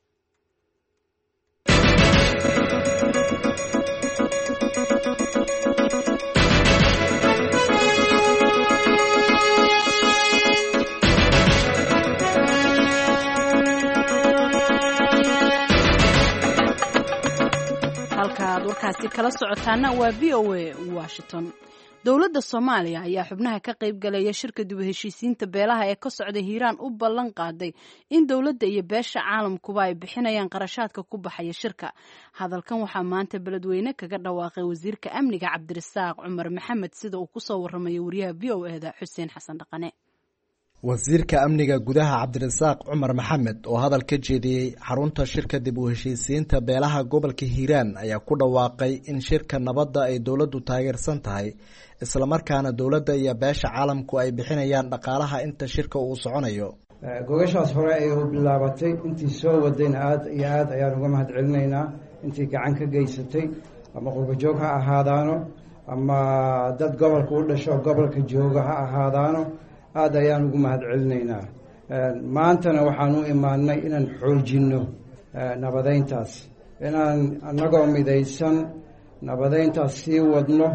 Speaker 1: halkaaad warkaasi kala socotaana waa v o a washington dowladda soomaaliya ayaa xubnaha ka qayb galaya shirka dib u heshiisiinta beelaha ee ka socda hiiraan u ballan qaaday in dowladda iyo beesha caalamkuba ay bixinayaan qarashaadka ku baxaya shirka hadalkan waxaa maanta beledweyne kaga dhawaaqay wasiirka amniga cabdirasaaq cumar maxamed sida uu kusoo waramayo wariyaha v o eda xuseen xasan dhaqane
Speaker 20: wasiirka amniga gudaha cabdirasaaq cumar maxamed oo hadal ka jeediyey xarunta shirka dib u heshiisiinta beelaha gobolka hiiraan ayaa ku dhawaaqay in shirka nabadda ay dowladdu taageersan tahay islamarkaana dowladda iyo beesha caalamku ay bixinayaan dhaqaalaha inta shirka uu soconayo
Speaker 21: gogashaas hore ay u bilaabatay intii soo wadayna aada iyo aada ayaan uga mahad celinaynaa intii gacan ka geysatay ama qurbajoog ha ahaadaano ama dad gobolka u dhasho gobolka jooga ha ahaadaano aada ayaan ugu mahad celinaynaa maantana waxaan u imaanay inaan xoojinno nabadeyntaas inaan annagoo midaysan nabadeyntaas sii wadno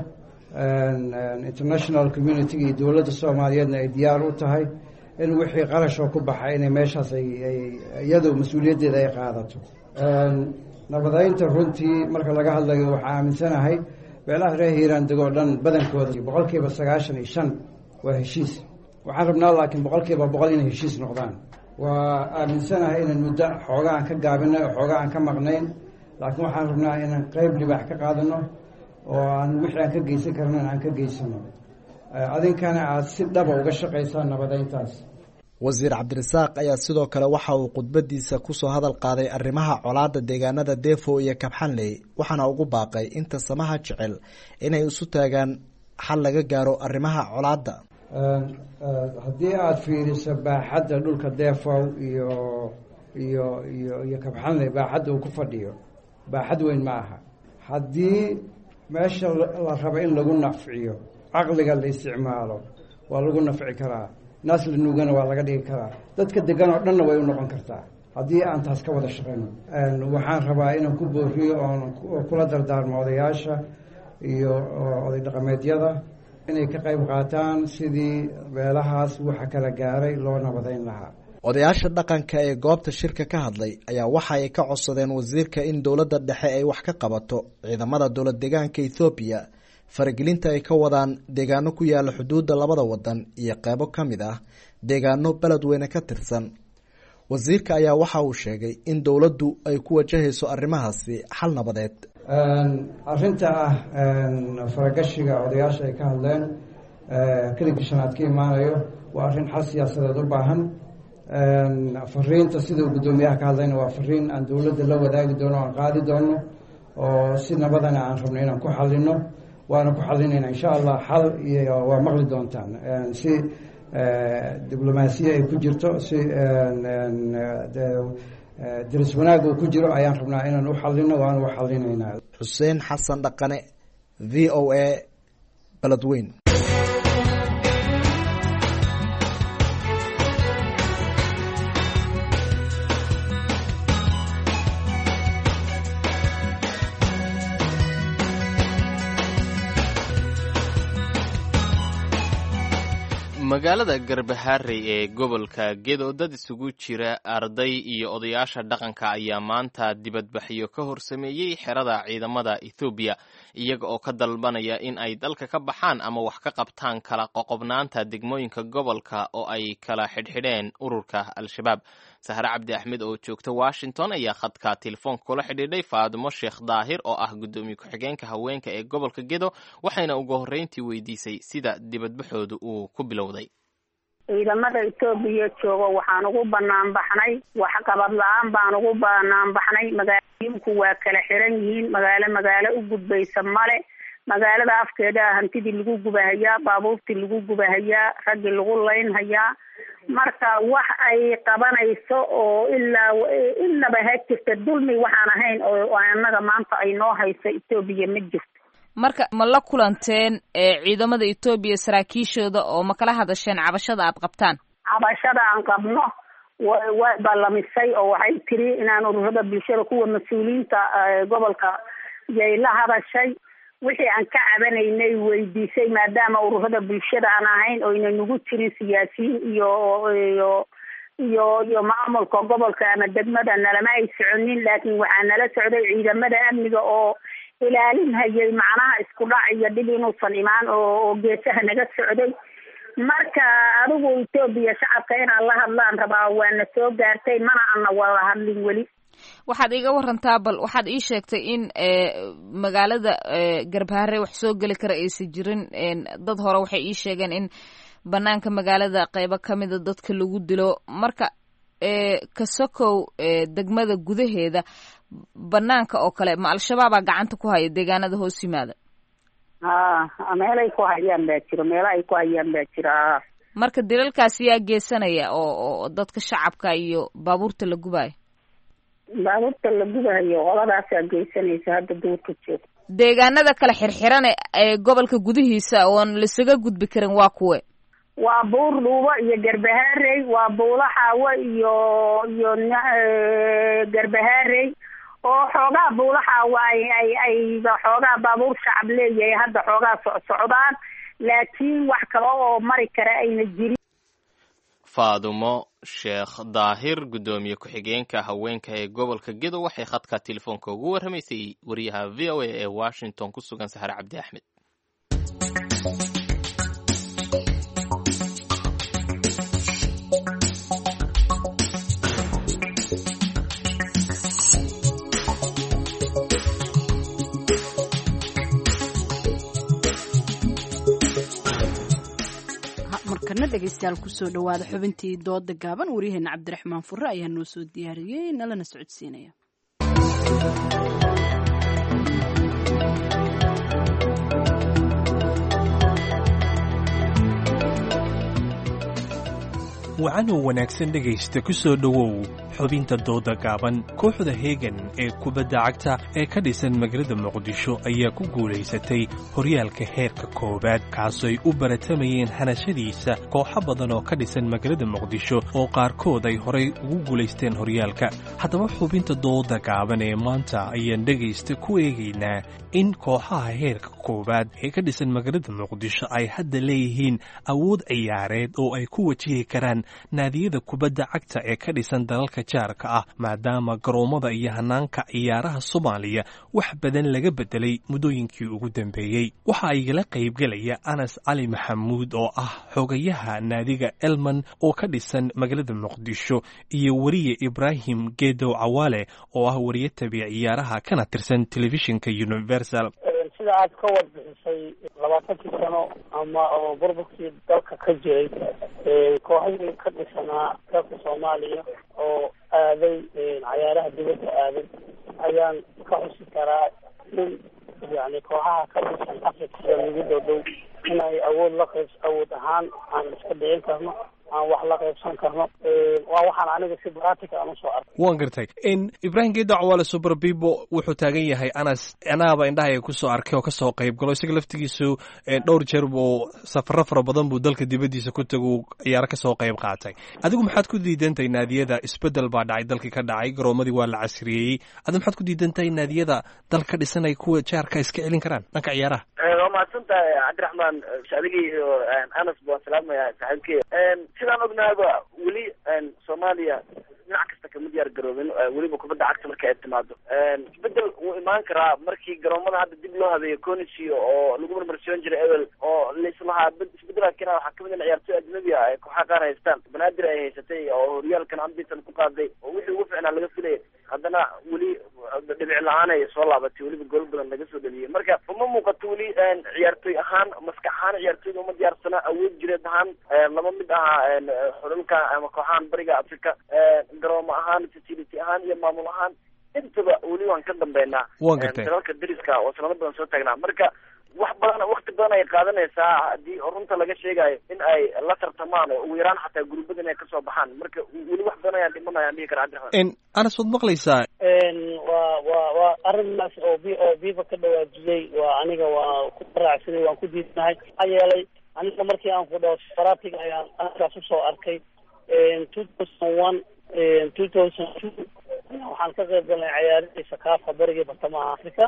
Speaker 21: international communitiga iyo dowladda soomaaliyeedna ay diyaar u tahay in wixii qarashoo ku baxa inay meeshaas ay iyadu mas-uuliyaddeeda ay qaadato nabadeynta runtii marka laga hadlayo waxaa aaminsanahay beelaha reer hiiraan degoo dhan badankooda boqol kiiba sagaashan iyo shan waa heshiis waxaan rabnaa laakiin boqol kiiba boqol inay heshiis noqdaan waa aaminsanahay inaan muddo xoogaa aan ka gaabinay oo xoogaa aan ka maqnayn laakiin waxaan rabnaa inaan qeyb libaax ka qaadano oo aan wixii aan ka geysan karnan aan ka geysano adinkana aada si dhaba uga shaqaysaan nabadeyntaas
Speaker 20: wasiir cabdirasaaq ayaa sidoo kale waxa uu khudbadiisa kusoo hadal qaaday arrimaha colaadda deegaanada defo iyo kabxanley waxaana ugu baaqay inta samaha jecel inay isu taagaan xal laga gaaro arrimaha colaadda
Speaker 21: haddii aada fiiriso baaxadda dhulka defow iyo iyo iyo iyo kabxanley baaxadda uu ku fadhiyo baaxad weyn ma aha haddii meesha la rabo in lagu nafciyo caqliga la isticmaalo waa lagu nafci karaa naas la nuugana waa laga dhigi karaa dadka degan oo dhanna way u noqon kartaa haddii aan taas ka wada shaqayno waxaan rabaa inaan ku booriyo oon kula dardaarmo odayaasha iyo oday dhaqameedyada inay ka qayb qaataan sidii beelahaas waxa kala gaaray loo nabadayn lahaa
Speaker 20: odayaasha dhaqanka ee goobta shirka ka hadlay ayaa waxa ay ka codsadeen wasiirka in dowladda dhexe ay wax ka qabato ciidamada dowlad deegaanka ethoobiya faragelinta ay ka wadaan deegaano ku yaala xuduudda labada wadan iyo qeybo ka mid ah deegaano beledweyne ka tirsan wasiirka ayaa waxa uu sheegay in dowladdu ay ku wajahayso arrimahaasi xal nabadeed
Speaker 21: arrinta ah faragashiga odayaasha ay ka hadleen keligii shanaad ka imaanayo waa arrin xal siyaasadeed u baahan fariinta sidau guddoomiyaha ka hadlayna waa fariin aan dowladda la wadaagi doono aan qaadi doono oo si nabadana aan rabno inaan ku xalino waana ku xalinayna insha allah xal iyo waa maqli doontaan si diblomaasiya ay ku jirto si diris wanaag uu ku jiro ayaan rabnaa inaan u xalino waana u xalinaynaa
Speaker 20: xuseen xasan dhaqane v o a beledweyn
Speaker 2: magaalada garbaharey ee gobolka gedo dad isugu jira arday iyo odayaasha dhaqanka ayaa maanta dibadbaxyo ka hor sameeyey xerada ciidamada ethoobiya iyaga oo ka dalbanaya in ay dalka ka baxaan ama wax ka qabtaan kala qoqobnaanta degmooyinka gobolka oo ay kala xidhxidheen ururka al-shabaab sahre cabdi axmed oo joogta washington ayaa khadka telefoonka kula xidhiidhay faadimo sheekh daahir oo ah guddoomiye ku-xigeenka haweenka ee gobolka gedo waxayna ugu horreyntii weydiisay sida dibadbaxooda uu ku bilowday
Speaker 4: ciidamada etoobiya joogo waxaan ugu banaan baxnay waxqabad la-aan baan ugu banaan baxnay magaalooyinku waa kala xiran yihiin magaalo magaalo u gudbaysa male magaalada afkeeda hantidii lagu gubahayaa baabuurtii lagu gubahayaa raggii lagu laynhayaa marka wax ay qabanayso oo ilaa inaba ha jirta dulmi waxaan ahayn oo annaga maanta ay noo hayso etoobiya ma jirto
Speaker 22: marka ma la kulanteen ciidamada etoobiya saraakiishooda oo ma kala hadasheen cabashada aad qabtaan
Speaker 4: cabashada aan qabno way ballamisay oo waxay tiri inaan ururada bulshada kuwa mas-uuliyiinta gobolka yay la hadashay wixii aan ka cabanaynay weydiisay maadaama ururada bulshada aan ahayn oyna nagu jirin siyaasiyiin iyo iyo iyo iyo maamulka gobolka ama degmada nalama ay soconin laakiin waxaa nala socday ciidamada amniga oo ilaalinhayay macnaha isku dhac iyo dhib inuusan imaan oo geesaha naga socday marka adigu etoobiya shacabka inaan la hadlaan rabaa waana soo gaartay mana ana wada hadlin weli
Speaker 22: waxaad iiga warantaa bal waxaad ii sheegtay in magaalada garbaharre wax soo geli kara aysan jirin dad hore waxay ii sheegeen in banaanka magaalada qeybo kamida dadka lagu dilo marka kasokow degmada gudaheeda banaanka oo kale ma al-shabaabaa gacanta ku haya deegaanada hoos yimaada
Speaker 4: ha meelay ku hayaan baa jiro meelo ay ku hayaan baa jira
Speaker 22: marka dilalkaas yaa geysanaya oo oo dadka shacabka iyo baabuurta la gubayo
Speaker 4: baabuurta la gubayo qoladaasaa geysanaysa hadda duurka joogta
Speaker 22: deegaanada kale xirxiran ee gobolka gudihiisa oon laisaga gudbi karin waa kuwe
Speaker 4: waa buur dhuubo iyo garbahaarey waa buulo xaawo iyo iyo garbahaarey oo xoogaa buulo xaawo ay ay ay xoogaa baabuur shacab leeyahay hadda xoogaa socsocdaan laakiin wax kale oo mari kara ayna jirin
Speaker 2: faadumo sheekh daahir guddoomiye ku-xigeenka haweenka ee gobolka gedo waxay khadka telefoonka ugu warramaysay wariyaha v o a ee washington ku sugan sahar cabdi axmed
Speaker 1: markana dhegeystayaal kusoo dhawaada xubintii dooda gaaban waryaheena cabdiraxmaan fure ayaa noo soo diyaariyey nalana socodsiinaya
Speaker 23: wacanoo wanaagsan dhegaysta ku soo dhowow
Speaker 3: xubinta dooda gaaban kooxda heegan ee kubadda cagta ee ka dhisan magaalada muqdisho ayaa ku guulaysatay horyaalka heerka koowaad kaasooy u baratamayeen hanashadiisa kooxo badan oo ka dhisan magaalada muqdisho oo qaarkood ay horay ugu guulaysteen horyaalka haddaba xubinta dooda gaaban ee maanta ayaan dhegaysta ku eegaynaa in kooxaha heerka koowaad ee ka dhisan magaalada muqdisho ay hadda leeyihiin awood ciyaareed oo ay ku wajihi karaan naadiyada kubadda cagta ee ka dhisan dalalka jaarka ah maadaama garoommada iyo hanaanka ciyaaraha soomaaliya wax badan laga bedelay muddooyinkii ugu dambeeyey waxaa igala qaybgelaya anas cali maxamuud oo ah xogayaha naadiga elman oo ka dhisan magaalada muqdisho iyo weriye ibraahim geedow cawaale oo ah weriye tabiya ciyaaraha kana tirsan telefishinka universal
Speaker 15: sida aad ka warbixisay labaatankii sano ama oo burburkii dalka ka jiray kooxihii ka dhisanaa dalka soomaaliya oo aaday cayaaraha dibadda aaday ayaan ka xusi karaa in yani kooxaha ka dhisan africa sida nagu dhow dhow inay awood la qayb awood ahaan aan iska dhicin karno aan wax la qaybsan karno waa waxaan aniga si bratica aan usoo arkay
Speaker 3: waan gartay ibraahim geedo cawaale super bibo wuxuu taagan yahay anas anaaba indhahaya kusoo arkay oo kasoo qayb galo isaga laftigiisu dhowr jeer buu safaro fara badan buu dalka dibaddiisa ku tagu ciyaaro kasoo qayb qaatay adigu maxaad ku diidantahay naadiyada isbedel baa dhacay dalkii ka dhacay garoomadii waa la casriyeeyey adigu maxaad ku diidantahay naadiyada dal ka dhisan ay kuwa jaarka iska celin karaan dhanka ciyaaraha
Speaker 5: waa mahadsan tahay cabdiraxmaan adigii iyo anas baan salaamaya saaxiibkey sidaan ognaaba weli soomaaliya dhinac kasta kama diyaar garoobin weliba kubadda cagta marka ay timaado isbedel wuu imaan karaa markii garoomada hadda dib loo habeeyo conisy oo lagu marmarsiyon jiray ewel oo laislahaa isbedela kena waxaa kamid in ciyaartoy ajnabi ah ay kooxaha qaar haystaan banaadir ay haysatay oo horyaalkan ambisan ku qaaday oo wixii ugu ficnaa laga filaya haddana weli dhibic la-aan ay soo laabatay weliba gool badan laga soo dhaliyay marka uma muuqato weli ciyaartoy ahaan maskax ahaan ciyaartoyda uma diyaarsana awood jireed ahaan laba mid ahaa xululka ama kooxahan bariga africa garoomo ahaan facility ahaan iyo maamul ahaan intaba weli waan ka dambeynaa
Speaker 3: waan gartay
Speaker 5: dalalka dariska oo sanado badan soo taagnaa marka wax badan wakti badan ay qaadanaysaa haddii runta laga sheegayo in ay la tartamaan oo ugu yaraan xataa guruubada inay kasoo baxaan marka weli wax badan ayaan dhiman ayaan dhihi kara cabdiraxmaan
Speaker 3: anas waad maqlaysaa
Speaker 15: waa waa waa arrintaas oo b oo biba ka dhawaajiyey waa aniga waa ku raacsanay waan ku diidnahay maxaa yeelay aniga markii aan ku dhaho faratiga ayaan ankaas usoo arkay two thousand one two thousand two waxaan ka qayb galnay cayaarihii sakaafa barigii bartamaha africa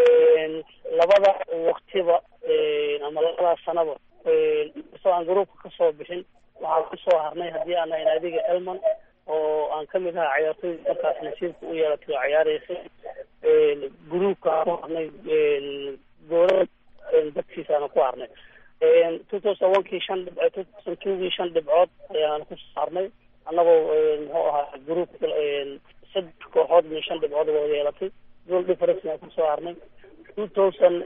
Speaker 15: labada waktiba ama labadaas sanaba inkastoo aan garoobka kasoo bixin waxaan kusoo harnay haddii aan nahay naadiga elman oo aan kamid ahaa cayaartooyda markaas nasiibka u yeelatay oo ciyaareysay gruubka aan ku harnay goolada dadkiisaana ku harnay two thousand one kii shan dhib two thousand two kii shan dhibcood ayaan kusoo harnay annagoo muxuu ahaa gruub saddex kooxood iyo shan dhibcood wada yeelatay goal difference aan kusoo harnay two thousand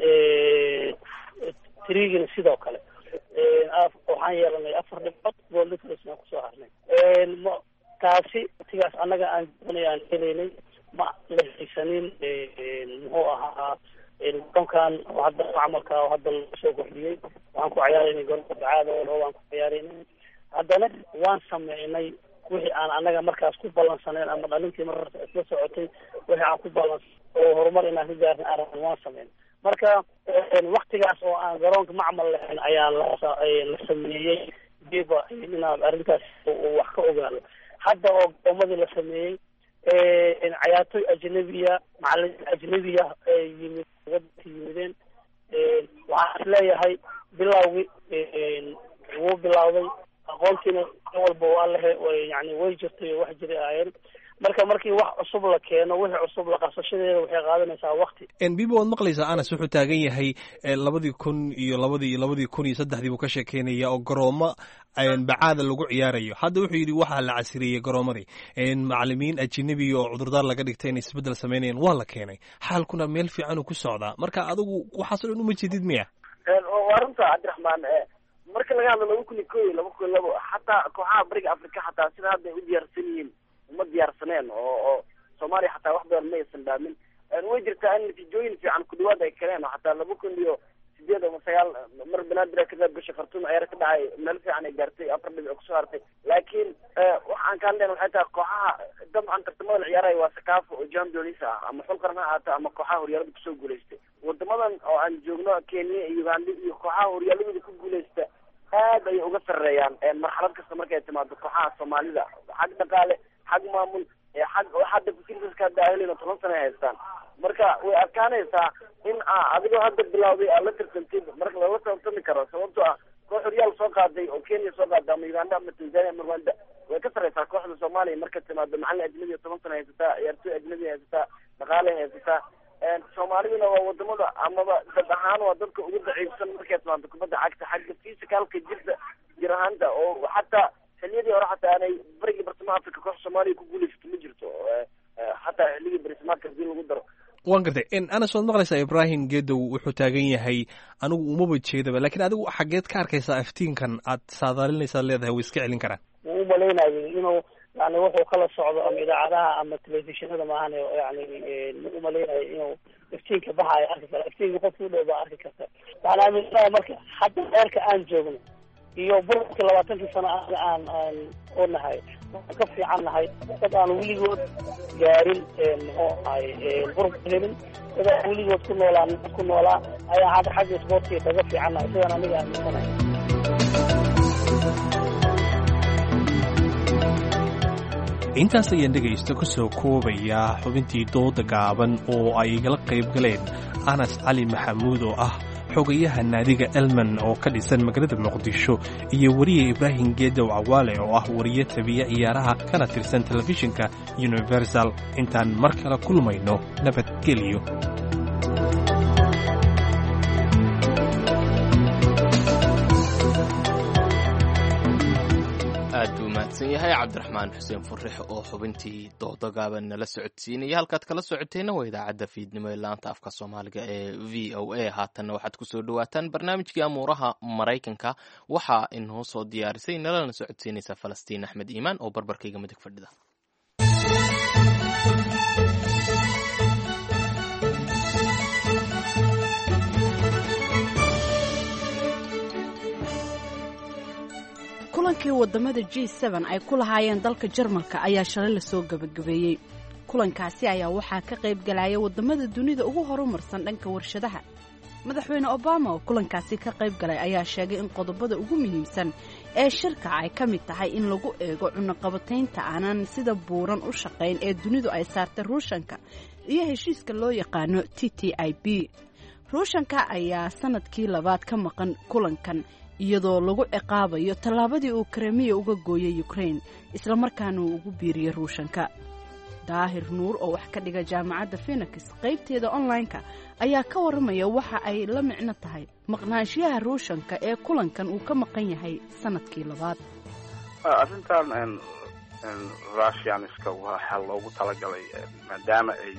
Speaker 15: threegina sidoo kale waxaan yeelanay afar dhibcood goal difference aan kusoo harnay taasi watigaas annaga aan doonay aan helaynay ma la haysanin muxuu ahaa garoonkan oo hadda macmalka oo hadda lagu soo kordhiyey waxaan ku ciyaaraynay garoonka bacaada oo waan ku ciyaaraynay haddana waan sameynay wixii aan annaga markaas ku ballansanayn ama dhalintii markaas isla socotay wixii aan ku ballansan oo horumar inaan ka gaarna aragn waan sameyn marka waktigaas oo aan garoonka macmal lahayn ayaa la sameeyey biba inaad arrintaas wax ka ogaano hadda oo garoomadii la sameeyey cayaartoy ajnabiya macalimiin ajnabiya yimid wadanka yimideen waxaan is leeyahay bilawgii wuu bilawday aqoontiina walba waa lehe yani way jirtay oo wax jiray ahaayeen marka markii wax cusub la keeno wixii cusub la qabsashadeeda waxay qaadanaysaa wakti
Speaker 3: bibo waad maqlaysaa anas wuxuu taagan yahay labadii kun iyo labadii labadii kun iyo saddexdii buu ka sheekeynaya oo garoomo bacaada lagu ciyaarayo hadda wuxuu yidhi waxaa la casriyeeyey garoomadii macalimiin ajinabi oo cudurdaar laga dhigtay inay isbeddel sameynayaan waa la keenay xaalkuna meel fiicanuu ku socdaa marka adigu waxaas o dhan uma jeedid miya
Speaker 5: waa runta cabdiraxmaan marka laga hadlo laba kun iyo ko iyo laba kun iyo labo xataa kooxaha bariga africa xataa sida hadda ay u diyaarsan yihiin uma diyaarsaneen oo oo soomaaliya xataa wax badan ma aysan dhaamin way jirtaa in natiijooyin fiican ku dhawaad ay keeneen oo xataa laba kun iyo sideed ama sagaal mar banaadir ka qayb gashay khartuum ciyaar ka dhacay meel fiican ay gaartay afar dhibic kusoo hartay laakiin waxaan ka hadlayna waxay tahay kooxaha dabcan tartamada la ciyaaraya waa sakaafo oo champions ah ama xul qaran ha ahaata ama kooxaha horyaalada kusoo guulaystay wadamadan oo aan joogno kenya iyo uganda iyo kooxaha horyaaladooda ku guulaysta aad ayay uga sarreeyaan marxalad kasta markay timaado kooxaha soomaalida xag dhaqaale xag maamul xag hadda facilitieska hadda ahelin oo toban sana ay haystaan marka way adkaanaysaa in adigoo hadda bilawday aad la tartantid marka lala tartami karo sababtoo ah koox horyaal soo qaaday oo kenya soo qaaday ama uganda ama tanzania ama rwanda way ka sarreysaa kooxda soomaaliya marka timaado macalin ajnabi oo toban sana haysataa ciyaartooy ajnabi haysataa dhaqaale haysataa soomaaliduna waa wadamada amaba dad ahaan waa dadka ugu daciifsan markay timaado kubadda cagta xagga physicalka jirta jir ahaanta oo xataa xiliyadii hore xataa aanay barigii bartamaha africa koox soomaaliya ku guulaysato ma jirto xataa xilligii barismaadka hadii lagu daro
Speaker 3: waan gartay anas waad maqlaysaa ibrahim gedow wuxuu taagan yahay anigu umaba jeedaba lakiin adigu xageed ka arkaysaa aftiinkan aad saadaalinaysaad leedahay way iska celin karaan
Speaker 15: wuu umalaynayay inuu yani wuxuu kala socdo ama idaacadaha ama telefishinada maahan yani ma umalaynayo inuu iftiinka baxaayo arki kara iftiinka qofka u dhow baa arki karta waxaan aaminsanahay marka hadda heerka aan joogno iyo burburka labaatankii sano aan aan oo nahay waxaan ka fiican nahay dad aan weligood gaarin muxuu ahay burbur helin dad aan weligood ku noolaa ku noolaa ayaa hadda xagga isboortiga kaga fiican nahay sidaan aniga aaminsanahay
Speaker 3: intaas ayaan dhegaysta ku soo koobayaa xubintii dooda gaaban oo ay igala qayb galeen anas cali maxamuud oo ah xogayaha naadiga elman oo ka dhisan magaalada muqdisho iyo weriye ibraahim geedow cawaale oo ah wariye tabiya ciyaaraha kana tirsan telefishinka universal intaan mar kale kulmayno nabadgelyo
Speaker 2: aad buu mahadsan yahay cabdiraxmaan xuseen furix oo xubintii dooda gaaban nala socodsiinaya halkaad kala socoteenna waa idaacadda fiidnimo ee laanta afka soomaaliga ee v o a haatanna waxaad kusoo dhawaataan barnaamijkii amuuraha maraykanka waxaa inoo soo diyaarisay nalana socodsiinaysa falastiin axmed iimaan oo barbarkayga midig fadhida
Speaker 1: kulankii wadamada g n ay ku lahaayeen dalka jarmalka ayaa shalay lasoo gabagabeeyey kulankaasi ayaa waxaa ka qayb galaya wadamada dunida ugu horumarsan dhanka warshadaha madaxweyne obama oo kulankaasi ka qayb galay ayaa sheegay in qodobada ugu muhiimsan ee shirka ay ka mid tahay in lagu eego cunaqabataynta aanan sida buuran u shaqayn ee dunidu ay saartay ruushanka iyo heshiiska loo yaqaano t t i b ruushanka ayaa sanadkii labaad ka maqan kulankan iyadoo lagu ciqaabayo tallaabadii uu kremiya uga gooyay ukrain islamarkaana uu ugu biiriyey ruushanka daahir nuur oo wax ka dhiga jaamacadda phenix qaybteeda online-ka ayaa ka warramaya waxa ay la micno tahay maqnaanshiyaha ruushanka ee kulankan uu ka maqan yahay sanadkii labaad
Speaker 6: arrintan russianiska waxaa loogu talagalay maadaama ay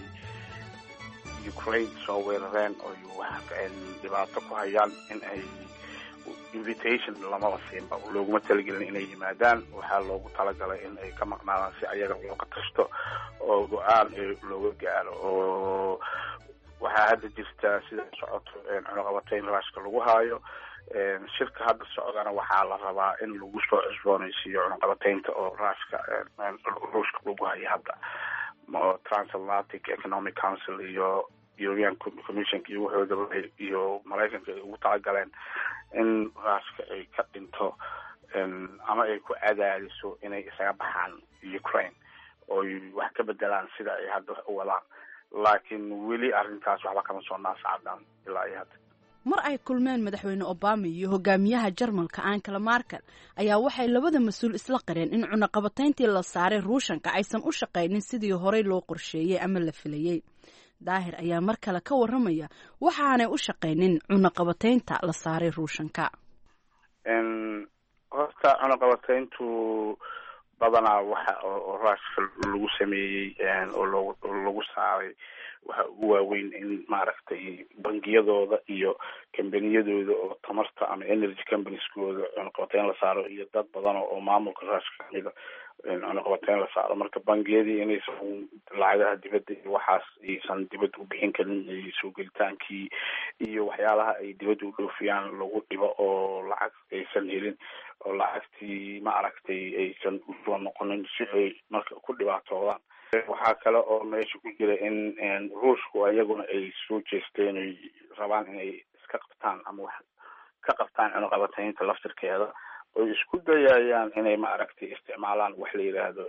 Speaker 6: ukraine soo weerareen oo dhibaato ku hayaan in ay invitation lamaba siinba looguma talagelin inay yimaadaan waxaa loogu talagalay in ay ka maqnaadaan si ayaga looga tashto oo go-aan looga gaaro oo waxaa hadda jirta sida socoto cunaqabatayn ruushka lagu haayo shirka hadda socdana waxaa la rabaa in lagu soo cusboonaysiiyo cunaqabataynta oo ruushka ruushka lagu hayo hadda transatlantic economic council iyo european commission iyo wuxoodaba iyo maraykanka ay ugu talagaleen in ruushka ay ka dhinto ama ay ku cadaadiso inay isaga baxaan ukraine ooy wax ka bedelaan sida ay hadda wax u wadaan laakiin weli arrintaas waxba kama soo naascadaan ilaa iyo hadda
Speaker 1: mar ay kulmeen madaxweyne obama iyo hogaamiyaha jarmalka ankala markel ayaa waxay labada mas-uul isla qareen in cunaqabatayntii la saaray ruushanka aysan u shaqaynin sidii horey loo qorsheeyey ama la filayey daahir ayaa mar kale ka warramaya waxaanay u shaqaynin cunaqabataynta la saaray ruushanka
Speaker 6: horta cunaqabatayntu badanaa waxa oo ruushka lagu sameeyey oo loogu lagu saaray waxa ugu waaweyn in maaragtay bangiyadooda iyo kambaniyadooda oo tamarta ama energy companieskooda cunaqabatayn la saaro iyo dad badan oo maamulka ruushka kamida cunaqabateyn la saaro marka bangiyadii inaysan lacagaha dibadda iyo waxaas aysan dibadda u bixin karin soo gelitaankii iyo waxyaalaha ay dibadda u dhoofiyaan lagu dhibo oo lacag aysan helin oo lacagtii ma aragtay aysan usoo noqonin si ay marka ku dhibaatoodaan waxaa kale oo meesha ku jira in ruushku iyaguna ay soo jeesteen oy rabaan inay iska qabtaan ama wax ka qabtaan cunaqabateynta laftirkeeda oy isku dayayaan inay ma aragtay isticmaalaan wax la yidhaahdo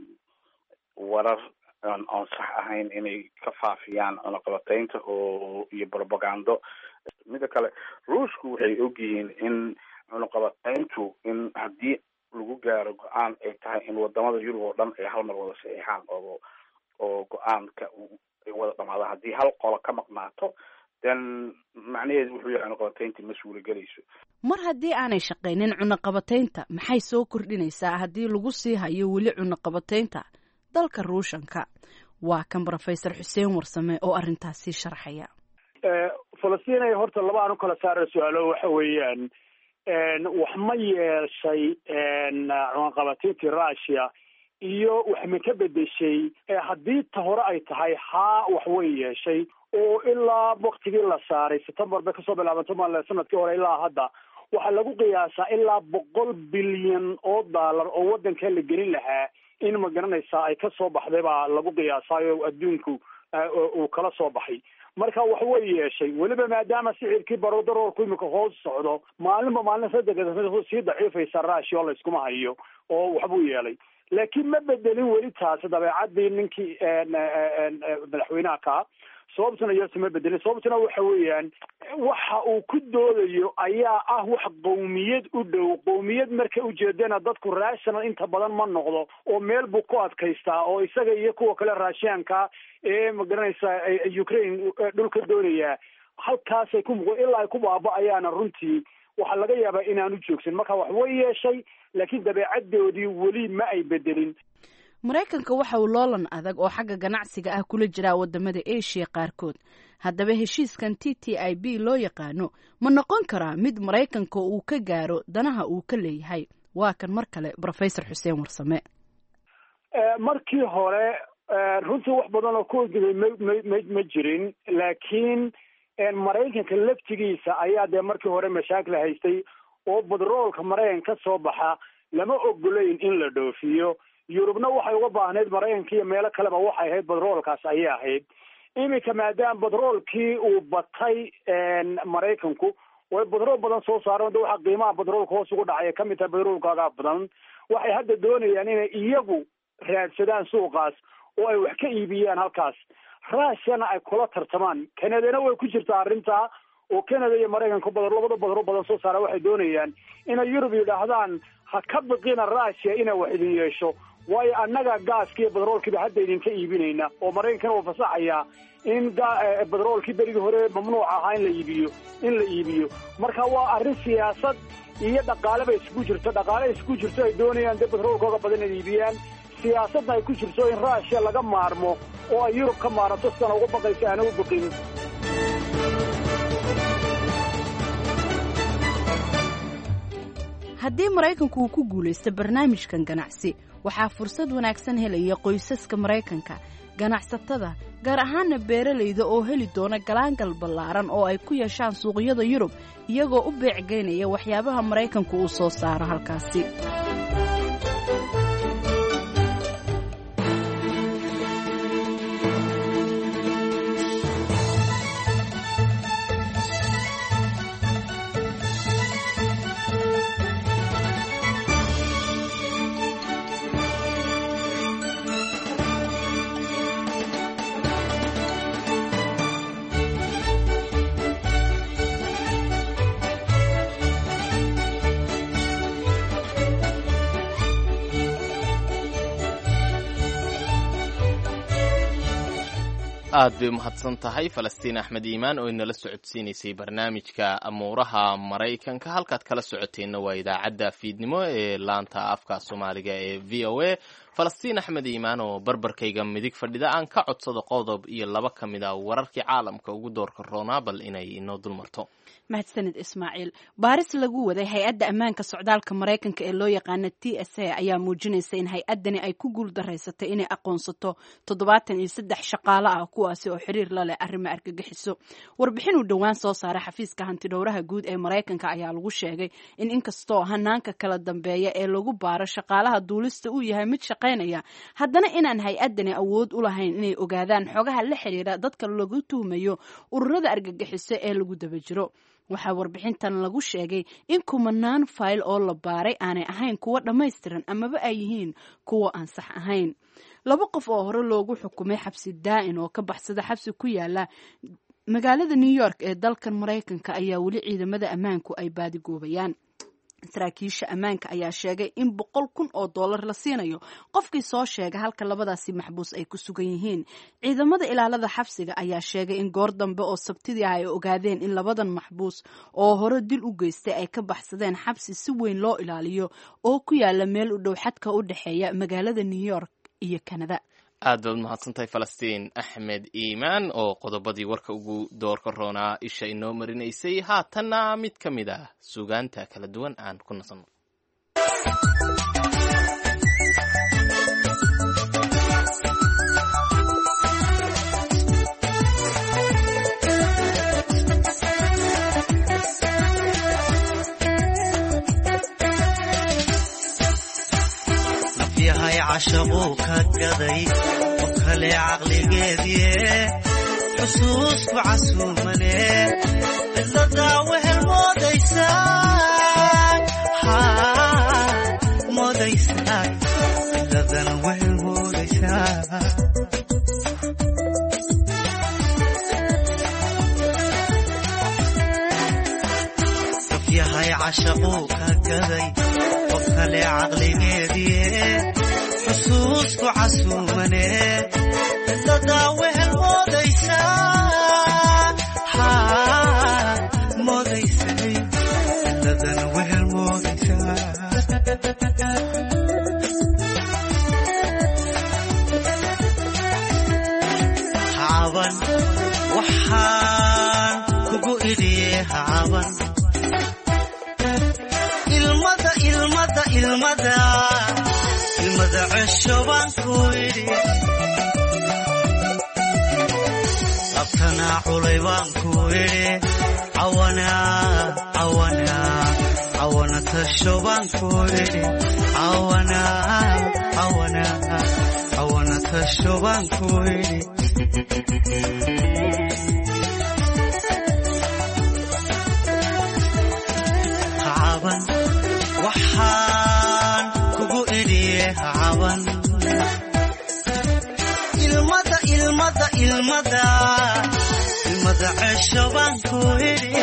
Speaker 6: warar oon sax ahayn inay ka faafiyaan cunaqabateynta oo iyo propagando mida kale ruushku waxay ogyihiin in cunaqabateyntu in haddii lagu gaaro go-aan ay tahay in wadamada yurub oo dhan ay hal mar wada saxiixaan oo oo go-aanka ay wada dhamaadaan haddii hal qolo ka maqnaato then macnaheedu wuxuu yahay cunaqabateynta ma suuragelayso
Speaker 1: mar haddii aanay shaqaynin cunaqabateynta maxay soo kordhinaysaa haddii lagu sii hayo weli cunaqabateynta dalka ruushanka waa kan rofesor xuseen warsame oo arrintaasi sharxaya
Speaker 8: falastiin horta laba aan u kala saara su-aalo waxa weeyaan wax ma yeeshay cunaqabateyntii russia iyo wax ma ka bedeshay haddii ta hore ay tahay haa wax way yeeshay oo ilaa waktigii la saaray september bay kasoo bilaabanto mal sanadkii hore ilaa hadda waxaa lagu qiyaasaa ilaa boqol bilyan oo daalar oo wadanka la gelin lahaa in ma garanaysaa ay kasoo baxday baa lagu qiyaasaayo adduunku uu kala soo baxay marka wax way yeeshay weliba maadaama sicirkii barodaroorku imika hoos socdo maalinba maalin saddex sii daciifaysa raashi oo layskuma hayo oo waxbuu yeelay laakiin ma bedelin weli taasi dabeecadii ninkii madaxweynaha kaa sababtuna iyose ma bedelin sababtuna waxa weeyaan waxa uu ku doodayo ayaa ah wax qowmiyad u dhow qowmiyad marka ujeedana dadku rational inta badan ma noqdo oo meel buu ku adkaystaa oo isaga iyo kuwa kale raashianka ee magaranaysa ukraine dhulka doonaya halkaasay ku muq ilaa ay ku baaba-ayaana runtii waxaa laga yaabaa inaanu joogsan marka wax way yeeshay laakiin dabeecadoodii weli ma ay bedelin
Speaker 1: maraykanka waxa uu loolan adag oo xagga ganacsiga ah kula jiraa wadamada asia qaarkood haddaba heshiiskan t t i b loo yaqaano ma noqon karaa mid maraykanka uu ka gaaro danaha uu ka leeyahay waa kan mar kale rofesor xuseen warsame
Speaker 8: markii hore runtii wax badan oo ku ogday ma ma ma jirin laakiin maraykanka laftigiisa ayaa dee markii hore mashaakil haystay oo badroolka maraykan ka soo baxa lama ogolayn in la dhoofiyo yurubna waxay uga baahnayd maraykanka iyo meelo kaleba waxay ahayd badroolkaas ayay ahayd iminka maadaama badroolkii uu batay maraykanku way badrool badan soo saareen de waxaa qiimaha badroolka hoos ugu dhacay kamid tahay badroolkaaga badan waxay hadda doonayaan inay iyagu raadsadaan suuqaas oo ay wax ka iibiyaan halkaas ruushana ay kula tartamaan canadana way ku jirtaa arrintaa oo canada iyo maraykanka badar labada badro badan soo saara waxay doonayaan inay yurub yidhaahdaan ha ka biqina ruushia inay wax idin yeesho waayo annaga gaaska iyo badroolkiiba hadda idinka iibinayna oo maraykankana waa fasaxayaa in badroolkii berigii hore mamnuuc ahaa in la iibiyo in la iibiyo marka waa arrin siyaasad iyo dhaqaale bay isku jirto dhaqaale isku jirto ay doonayaan dee badroolkooga badan inay iibiyaan siyaasadna ay ku jirto in ruushia laga maarmo oo ay yurub ka maaranto sidana uga baqaysa aana u biqin
Speaker 1: haddii maraykanku uu ku guulaysto barnaamijkan ganacsi waxaa fursad wanaagsan helaya qoysaska maraykanka ganacsatada gaar ahaana beeralayda oo heli doona galaangal ballaaran oo ay ku yeeshaan suuqyada yurub iyagoo u beecgeynaya waxyaabaha maraykanku uu soo saaro halkaasi
Speaker 2: aad bay umahadsan tahay falastiin axmed iimaan oo inala socodsiinaysay barnaamijka amuuraha maraykanka halkaad kala socoteenna waa idaacadda fiidnimo ee laanta afka soomaaliga ee v o a falastiin axmed iimaan oo barbarkayga midig fadhida aan ka codsado qodob iyo laba ka mid a wararkii caalamka ugu doorka roonaa bal inay inoo dulmarto
Speaker 1: mahadsanid ismaaciil baaris lagu waday hay-adda ammaanka socdaalka maraykanka ee loo yaqaana t s a ayaa muujinaysa in hay-addani ay ku guuldaraysatay inay aqoonsato toddobaatan iyo saddex shaqaale ah kuwaasi oo xiriir la leh arrimo argagixiso warbixin uu dhowaan soo saaray xafiiska hantidhowraha guud ee maraykanka ayaa lagu sheegay in inkastoo hanaanka kala dambeeya ee lagu baaro shaqaalaha duulista uu yahay mid shaqaynaya haddana inaan hay-addani awood u lahayn inay ogaadaan xogaha la xiriira dadka lagu tuhmayo ururada argagixiso ee lagu daba jiro waxaa warbixintan lagu sheegay in kumanaan fayl oo la baaray aanay ahayn kuwo dhammaystiran amaba ay yihiin kuwo aan sax ahayn laba qof oo hore loogu xukumay xabsi daa'in oo ka baxsada xabsi ku yaala magaalada new york ee dalkan maraykanka ayaa weli ciidamada ammaanku ay baadigoobayaan saraakiisha ammaanka ayaa sheegay in boqol kun oo dollar la siinayo qofkii soo sheega halka labadaasi maxbuus ay ku sugan yihiin ciidamada ilaalada xabsiga ayaa sheegay in goor dambe oo sabtidii ah ay ogaadeen in labadan maxbuus oo hore dil u geystay ay ka baxsadeen xabsi si weyn loo ilaaliyo oo ku yaala meel u dhow xadka u dhexeeya magaalada new york iyo kanada
Speaker 2: aad baad mahadsantahay falastiin axmed iimaan oo qodobadii warka ugu doorka roonaa isha inoo marinaysay haatanna mid ka mid ah sugaanta kala duwan aan ku nasanno
Speaker 7: yahay cashaquu ka gaday oo kale caqligeedie xusuusku casuumane cidladaa wehel moodaysaa moodaysaa cidladana wehel moodaysaa qof yahay cashaquu ka gaday oo kale caqligeedie xusuusku casuumane cidladaa wehel moodaysaa moodaysay cidladana wehel moodaysaa hacaban waxaan kugu idhiye hacaban ilmada ilmada ilmada ilmada cesho baan ku idhi labtanaa culay baan ku idhi cawana cawana cawana tasho baan ku idhi cawana cawana cawana tasho baan ku idhi hacaban waxaan kugu idhiye hacaban ilmada ilmada ilmada ilmada cesho baan ku idhi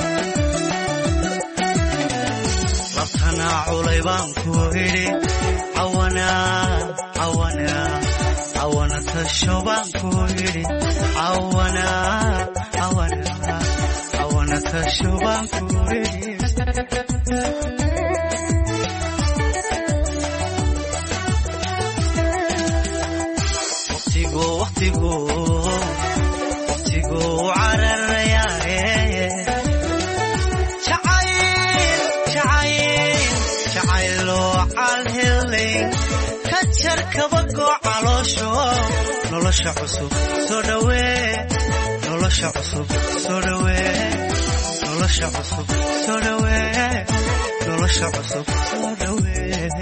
Speaker 7: labtanaa culay baan ku idhi cawana cawana cawana tasho baan ku idhi cawana cawana cawana tasho baan ku idhi waqtigu cararayaaye jacayloo calhelayn ka jar kabagoo caloosho nolosha cusub soo dhawee nolosha cusub soo dhawee nolosha cusub soo dhawee nolosha cusub soo dhawee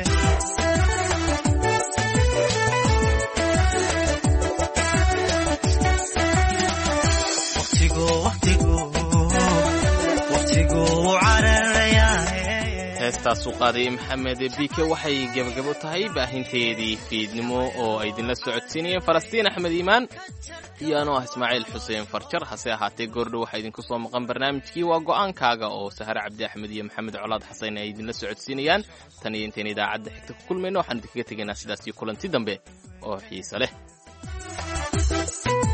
Speaker 2: heestaasuu qaadayay maxamed bike waxay gebagabo tahay baahinteedii fiidnimo oo ay idinla socodsiinayeen falastiin axmed iimaan iyo anoo ah ismaaciil xuseen farjar hase ahaatee goordhow waxaa idinku soo maqan barnaamijkii waa go'aankaaga oo sahare cabdi axmed iyo maxamed colaad xasan ay idinla socodsiinayaan tan iyo intayn idaacadda xigta ku kulmayno waxaan idinkaga tegaynaa sidaas iyo kulanti dambe oo xiise leh